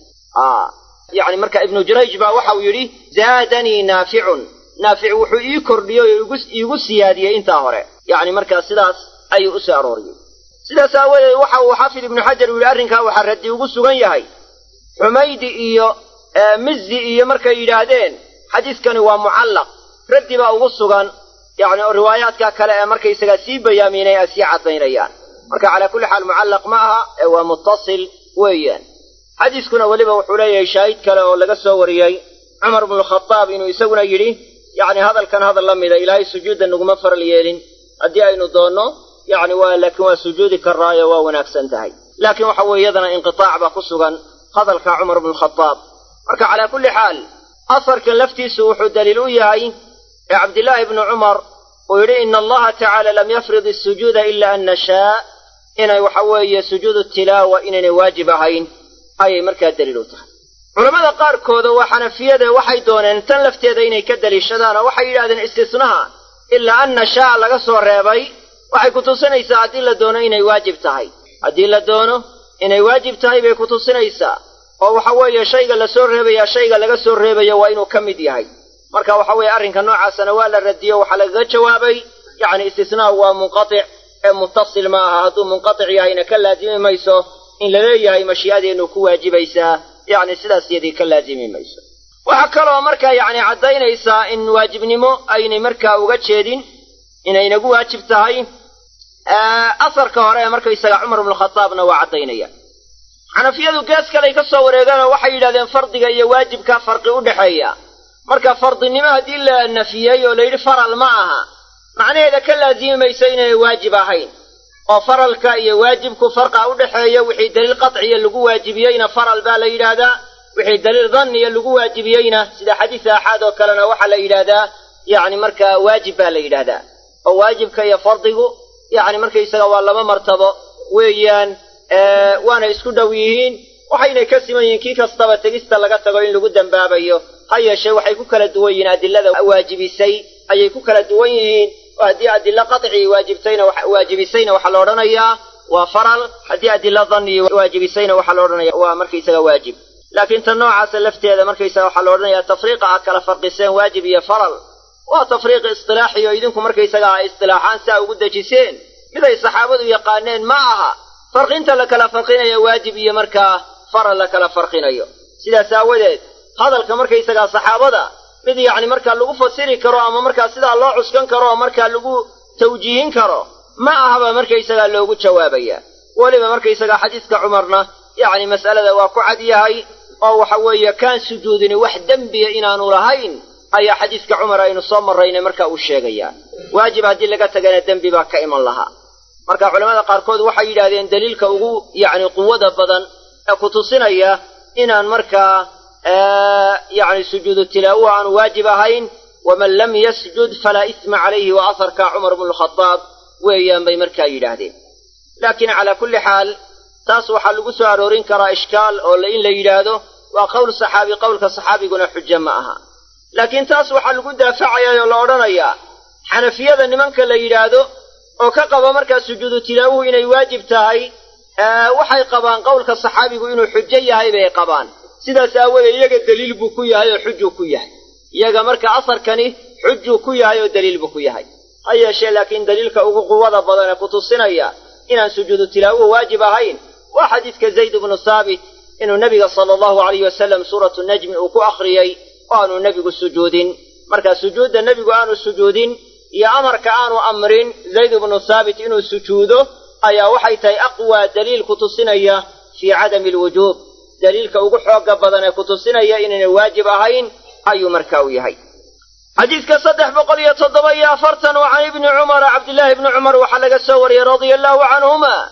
yani marka ibnu jurayj baa waxauu yidhi zaadanii naaficun naafic wuxuu ii kordhiyey oo iigu siyaadiyey intaa hore yacni markaa sidaas ayuu u soo arooriyey sidaas aawadeed waxa uu xaafid ibnu xajar uu yidhi arrinkaa waxaa raddi ugu sugan yahay xumaydi iyo mizzi iyo markay yidhaahdeen xadiiskani waa mucallaq raddi baa ugu sugan yacni oo riwaayaadka kale ee markaysagaa sii bayaaminay ay sii caddaynayaan marka calaa kulli xaal mucallaq ma aha ee waa muttasil weeyaan xadiiskuna weliba wuxuu leeyahay shaahid kale oo laga soo wariyey cumar bnukhadaab inuu isaguna yidhi yacni hadalkan hadal la mida ilaahay sujuudda naguma faral yeelin haddii aynu doonno yacni waa laakiin waa sujuudi karaayo waa wanaagsan tahay laakiin waxa weeye iyadana inqitaac baa ku sugan hadalka cumar bnukhadaab marka calaa kulli xaal asarkan laftiisu wuxuu daliil u yahay ee cabdillaahi bnu cumar uu yidhi ina allaha tacaala lam yafrid isujuuda ila an nashaa inay waxa weeye sujuudu tilaawa inaynay waajib ahayn ayay markaa daliil u tahay culammada qaarkooda waa xanafiyade waxay dooneen tan lafteeda inay ka daliishadaan oo waxay yidhahdeen istisnaha ilaa an nashaa laga soo reebay waxay ku tusinaysaa haddii la doono inay waajib tahay haddii la doono inay waajib tahay bay ku tusinaysaa oo waxa weeye shayga la soo reebayaa shayga laga soo reebayo waa inuu ka mid yahay marka waxa weeye arrinka noocaasana waa la radiyo waxaa lagaga jawaabay yacni istisnaa waa munqatic ee muttasil ma aha hadduu munqatic yahayna ka laazimi mayso in la leeyahay mashii'adeennu ku waajibaysaa yacni sidaas yadii ka laazimi mayso waxaa kaloo markaa yacni caddaynaysaa in waajibnimo aynay markaa uga jeedin inay nagu waajib tahay asarka hore ee markaysaga cumar bnukhadaabna waa caddaynaya xanafiyadu gees kaley ka soo wareegeen oo waxay yidhahdeen fardiga iyo waajibka farqi u dhexeeya marka fardinimo haddii la nafiyey oo la yidhi faral ma aha macnaheeda ka laazimi mayso inay waajib ahayn oo faralka iyo waajibku farqa u dhexeeya wixii daliil qatciya lagu waajibiyeyna faral baa la yidhaahdaa wixii daliil danniya lagu waajibiyeyna sida xadiis aaxaad oo kalena waxaa la yidhaahdaa yacni markaa waajib baa la yidhaahdaa oo waajibka iyo fardigu yacni markaysaga waa laba martabo weeyaan waana isku dhow yihiin waxaynay ka siman yihiin kii kastaba tegista laga tago in lagu dembaabayo ha yeeshee waxay ku kala duwan yihiin adilada waajibisay ayay ku kala duwan yihiin oo haddii adilo qatci waajibtayna waajibisayna waxaa la odhanayaa waa faral haddii adilo danni waajibisayna waxaa la odhanaya waa markaysaga waajib laakiin tan noocaasa lafteeda markaysaga waxaa la odhanayaa tafriiqa aad kala farqiseen waajib iyo faral waa tafriiq istilaaxi oo idinku markaysaga a istilaaxaan saa ugu dejiseen miday saxaabadu yaqaaneen ma aha farqinta la kala farqinayo waajib iyo markaa faral la kala farqinayo sidaas aawadeed hadalka markaysagaa saxaabada mid yacni markaa lagu fasiri karo ama markaa sidaa loo cuskan karo oo markaa lagu tawjiihin karo ma ahaba markaysagaa loogu jawaabaya weliba markaysagaa xadiiska cumarna yacni mas'alada waa ku cad yahay oo waxa weeye kaan sujuudini wax dembiya inaanu lahayn ayaa xadiiska cumar aynu soo marraynay marka uu sheegayaa waajib haddii laga tagana dembi baa ka iman lahaa marka culamada qaarkood waxay yidhahdeen daliilka ugu yacni quwada badan ee ku tusinaya inaan markaa yacni sujuudu tilaawa aanu waajib ahayn waman lam yasjud falaa isma calayhi wa asarka cumar bnu lkhadaab weeyaan bay markaa yidhaahdeen laakiin calaa kulli xaal taas waxaa lagu soo aroorin karaa ishkaal oo in la yidhaahdo waa qowl saxaabi qowlka saxaabiguna xujo ma aha laakiin taas waxaa lagu daafacayaa oo la odhanayaa xanafiyada nimanka la yidhaahdo oo ka qaba markaa sujuudu tilaawuhu inay waajib tahay waxay qabaan qowlka saxaabigu inuu xujo yahay bay qabaan sidaas aawoodee iyaga daliil buu ku yahay oo xujuu ku yahay iyaga marka asarkani xujuu ku yahay oo daliil buu ku yahay ha yeeshee laakiin daliilka ugu quwada badan ee ku tusinaya inaan sujuudu tilaawuhu waajib ahayn waa xadiidka zayd ibnu saabit inuu nebiga sala allahu alayh wasalam suuratu najmi uu ku akhriyey oo aanu nebigu sujuudin marka sujuudda nebigu aanu sujuudin iyo amarka aanu amrin zayd ibnu saabit inuu sujuudo ayaa waxay tahay aqwaa daliil ku tusinaya fii cadami alwujuub daliilka ugu xooga badan ee ku tusinaya inaynay waajib ahayn ayuu marka u yahay xadiidka saddex boqol iyo toddoba iyo afartan oo can ibni cumara cabdillaahi ibni cumar waxaa laga soo wariyey radia allaahu canhuma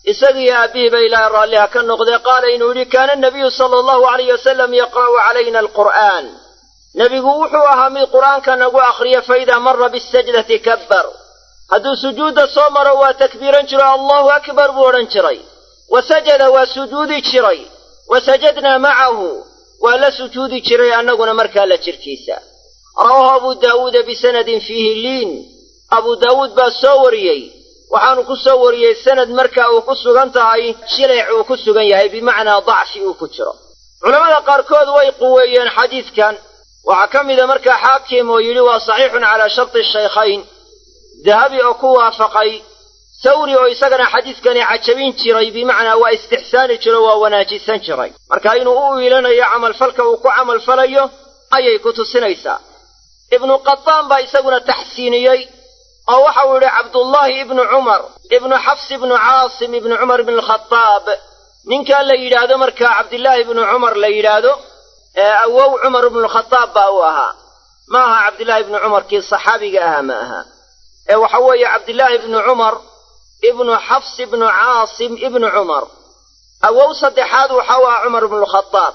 isagiiyo aabbihiiba ilaahay raalliha ka noqdee qaala inuu yidhi kaana nabiyu sala allahu alayh wasalam yaqra'u calayna alqur'aan nebigu wuxuu ahaa mid qur'aanka nagu akhriya faidaa mara bisajdati kabbar hadduu sujuudda soo maro waa takbiiran jiro allahu akbar buu odhan jiray wa sajada waa sujuudi jiray wa sajadnaa macahu waa la sujuudi jiray annaguna markaa la jirkiisa rawaahu abu daawuuda bisanadin fiihi liin abu daawuud baa soo wariyey waxaanu ku soo wariyey sanad marka uu ku sugan tahay shileyc uu ku sugan yahay bimacnaa dacfi uu ku jiro culammada qaarkood way quweeyeen xadiidkan waxaa ka mida markaa xaakim oo yidhi waa saxiixun calaa sharti shaykhayn dahabi oo ku waafaqay sawri oo isagana xadiidkani cajabin jiray bimacnaa waa istixsaani jiro waa wanaajisan jiray marka inuu u iilanayo camalfalka uu ku camalfalayo ayay ku tusinaysaa ibnu qataan baa isaguna taxsiiniyey oo waxau yidhi cabdullaahi ibnu cumar ibnu xafs ibnu caasim ibnu cumar ibnu alkhadaab ninkaa la yidhaahdo markaa cabdillaahi ibnu cumar la yidhaahdo ee awow cumar ibnualkhadaab baa uu ahaa ma aha cabdillaahi ibnu cumar kii saxaabiga ahaa ma aha ee waxa weeye cabdillaahi ibnu cumar ibnu xafs ibnu caasim ibnu cumar awow saddexaad waxa u ahaa cumar ibnualkhadaab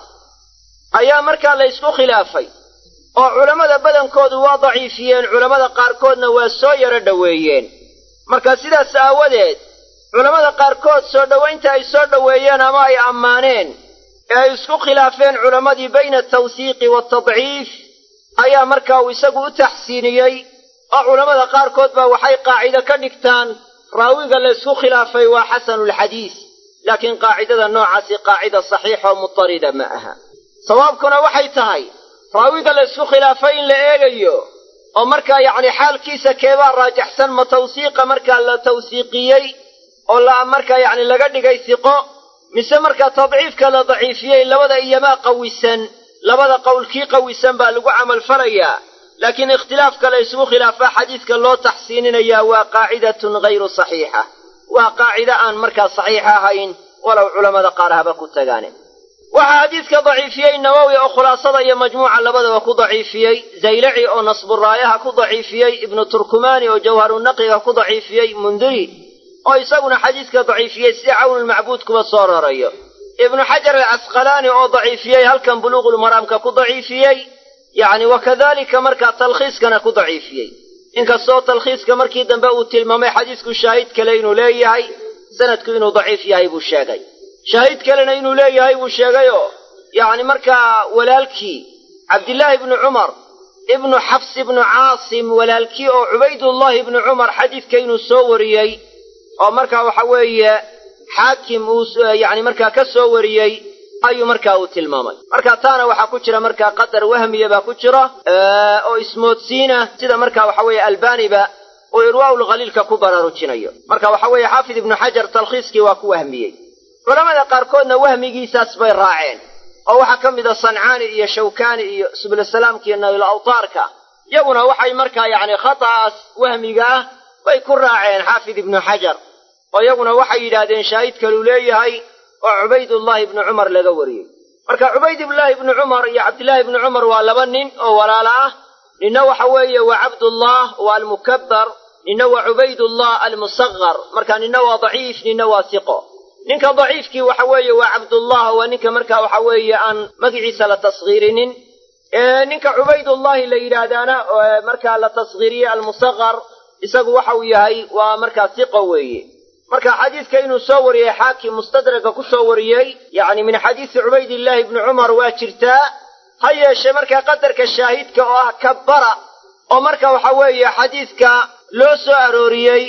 ayaa markaa la ysku khilaafay oo culammada badankoodu waa daciifiyeen culammada qaarkoodna waa soo yaro dhoweeyeen marka sidaas aawadeed culammada qaarkood soo dhowaynta ay soo dhoweeyeen ama ay ammaaneen ee ay isku khilaafeen culammadii bayna altawsiiqi waaltadciif ayaa markaa uu isagu u taxsiiniyey oo culammada qaarkood baa waxay qaacido ka dhigtaan raawiga la ysku khilaafay waa xasanulxadiis laakiin qaacidada noocaasi qaacida saxiixa oo mutarida ma aha sawaabkuna waxay tahay raawiga la ysku khilaafay in la eegayo oo markaa yacni xaalkiisa keebaa raajaxsan ma tawsiiqa markaa la tawsiiqiyey oo la markaa yacni laga dhigay siqo mise markaa tadciifka la daciifiyey labada iyomaa qawisan labada qowlkii qawisan baa lagu camalfalayaa laakiin ikhtilaafka la ysgu khilaafaa xadiiska loo taxsiininayaa waa qaacidatun hayru saxiixa waa qaacido aan markaa saxiix ahayn walow culammada qaar haba ku tagaane waxaa xadiidka daciifiyey nawowi oo khulaasada iyo majmuuca labadaba ku daciifiyey zaylaci oo nasburaayaha ku daciifiyey ibnu turkumaani oo jawharunaqiga ku daciifiyey mundiri oo isaguna xadiidka daciifiyey sida cawnulmacbuud kuba soo rarayo ibnu xajar alcasqalaani oo daciifiyey halkan buluuqulmaraamka ku daciifiyey yacni wa kadalika markaa talkhiiskana ku daciifiyey inkastoo talkhiiska markii dambe uu tilmaamay xadiisku shaahid kale inuu leeyahay sanadku inuu daciif yahay buu sheegay shaahid kalena inuu leeyahay buu sheegayoo yacni markaa walaalkii cabdillaahi ibnu cumar ibnu xafs ibnu caasim walaalkii oo cubaydullahi ibnu cumar xadiidka inuu soo wariyey oo markaa waxa weeye xaakim uu yacni markaa ka soo wariyey ayuu markaa uu tilmaamay marka taana waxaa ku jira markaa qadar wahmiya baa ku jira oo ismoodsiina sida markaa waxa weeye albaniba uu irwaa'ulkhaliilka ku baraarujinayo marka waxa weeye xaafid ibnu xajar talkhiiskii waa ku wahmiyey culamada qaarkoodna wahmigiisaas bay raaceen oo waxaa ka mid a sancaani iyo shawkaani iyo sublasalaamka iyo nayl awtaarka yaguna waxay markaa yacni khata'aas wahmiga ah bay ku raaceen xaafid ibnu xajar oo yaguna waxay yidhaahdeen shaahid kaluu leeyahay oo cubaydullaahi ibnu cumar laga wariyey marka cubaydullaahi ibnu cumar iyo cabdillaahi ibnu cumar waa laba nin oo walaalo ah ninna waxa weeye waa cabdullah waa almukabbar ninna waa cubaydullah almusaqar marka ninna waa daciif ninna waa siqo ninka daciifkii waxa weeye waa cabdullah waa ninka marka waxa weeye aan magiciisa la tashiirinin ninka cubaydullahi la yidhaahdaana markaa la tashiiriyey almusaqar isagu waxa uu yahay waa markaa siqo weeye marka xadiidka inuu soo wariyey xaakim mustadraga ku soo wariyey yacni min xadiisi cubaydillaahi ibni cumar waa jirtaa ha yeeshee markaa qadarka shaahidka oo ah kabbara oo marka waxa weeye xadiidka loo soo arooriyey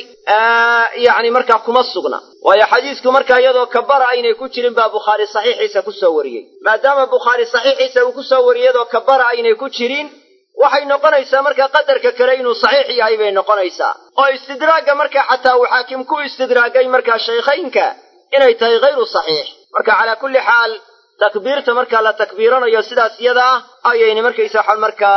yacni markaa kuma sugna waayo xadiisku markaa iyadoo kabara aynay ku jirin baa bukhaari saxiixiisa ku soo wariyey maadaama bukhaari saxiixiisa uu ku soo wariyey iyadoo kabara aynay ku jirin waxay noqonaysaa markaa qadarka kale inuu saxiix yahay bay noqonaysaa oo istidraagga markaa xataa uu xaakim ku istidraagay markaa shaykhaynka inay tahay hayru saxiix marka calaa kulli xaal takbiirta markaa la takbiiranayo sidaas iyada ah ayayna markaysa waxaan markaa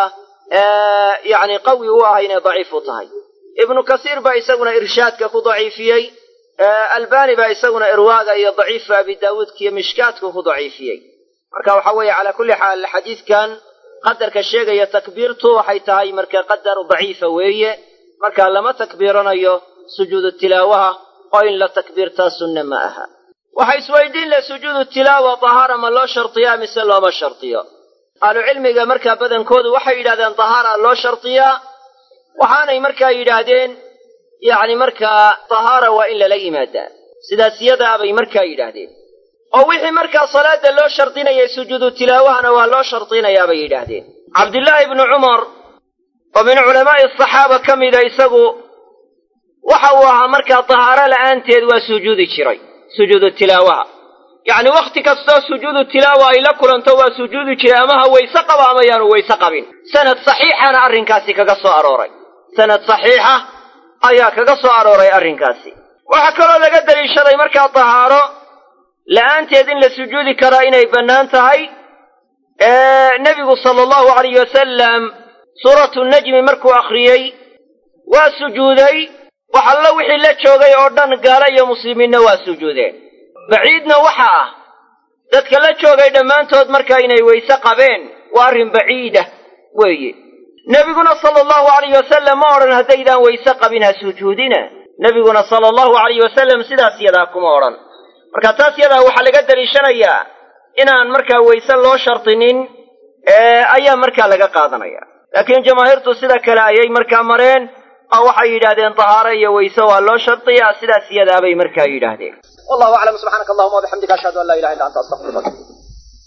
yacni qawi u ahay inay daciif u tahay ibnu kasiir baa isaguna irshaadka ku daciifiyey albani baa isaguna irwaaga iyo daciifa abi daawuudka iyo mishkaadku ku daciifiyey marka waxa weeye calaa kulli xaal xadiidkan qadarka sheegaya takbiirtu waxay tahay marka qadar daciifa weeye marka lama takbiiranayo sujuudu tilaawaha oo in la takbiirtaa sunne ma aha waxa isweydiin leh sujuudu tilaawa tahaara ma loo shardiyaa mise looma shardiyo ahlucilmiga markaa badankoodu waxay yidhahdeen tahaara loo shardiyaa waxaanay markaa yidhaahdeen yacni markaa tahaara waa in lala yimaadaa sidaas yadaa bay markaa yidhaahdeen oo wixii markaa salaada loo shardinayay sujuudu tilaawahana waa loo shardinayaa bay yidhaahdeen cabdillaahi ibnu cumar oo min culamaa'i asaxaaba ka mida isagu waxa uu ahaa markaa tahaaro la'aanteed waa sujuudi jiray sujuudu tilaawaha yacni wakhti kastoo sujuudu tilaawa ay la kulanto waa sujuudi jiray ama ha wayse qaba ama yaanu wayse qabin sanad saxiixana arrinkaasi kaga soo arooray sanad saxiixa ayaa kaga soo arooray arrinkaasi waxaa kaloo laga daliishaday markaa tahaaro la'aanteed in la sujuudi karaa inay bannaan tahay nebigu sala allahu alayh wasalam suuratu najmi markuu akhriyey waa sujuuday wax alla wixii la joogay oo dhan gaalo iyo muslimiinna waa sujuudeen baciidna waxa ah dadka la joogay dhammaantood markaa inay wayse qabeen waa arrin baciida weeye nebiguna sala allahu alayh wasalam ma odhan haddaydaan wayse qabin ha sujuudina nebiguna sala allahu alayh wasalam sidaas yadaa kuma odhan marka taas yadaa waxaa laga daliishanayaa inaan markaa wayse loo shardinin ayaa markaa laga qaadanaya laakiin jamaahiirtu sida kale ayay markaa mareen oo waxay yidhahdeen tahaaro iyo wayse waa loo shardiyaa sidaas yadaabay markaa yidhaahdeen wallahu aclam subxaanaka allahuma wabixamdika ashhadu an laa ilaha illa anta astaqfiruka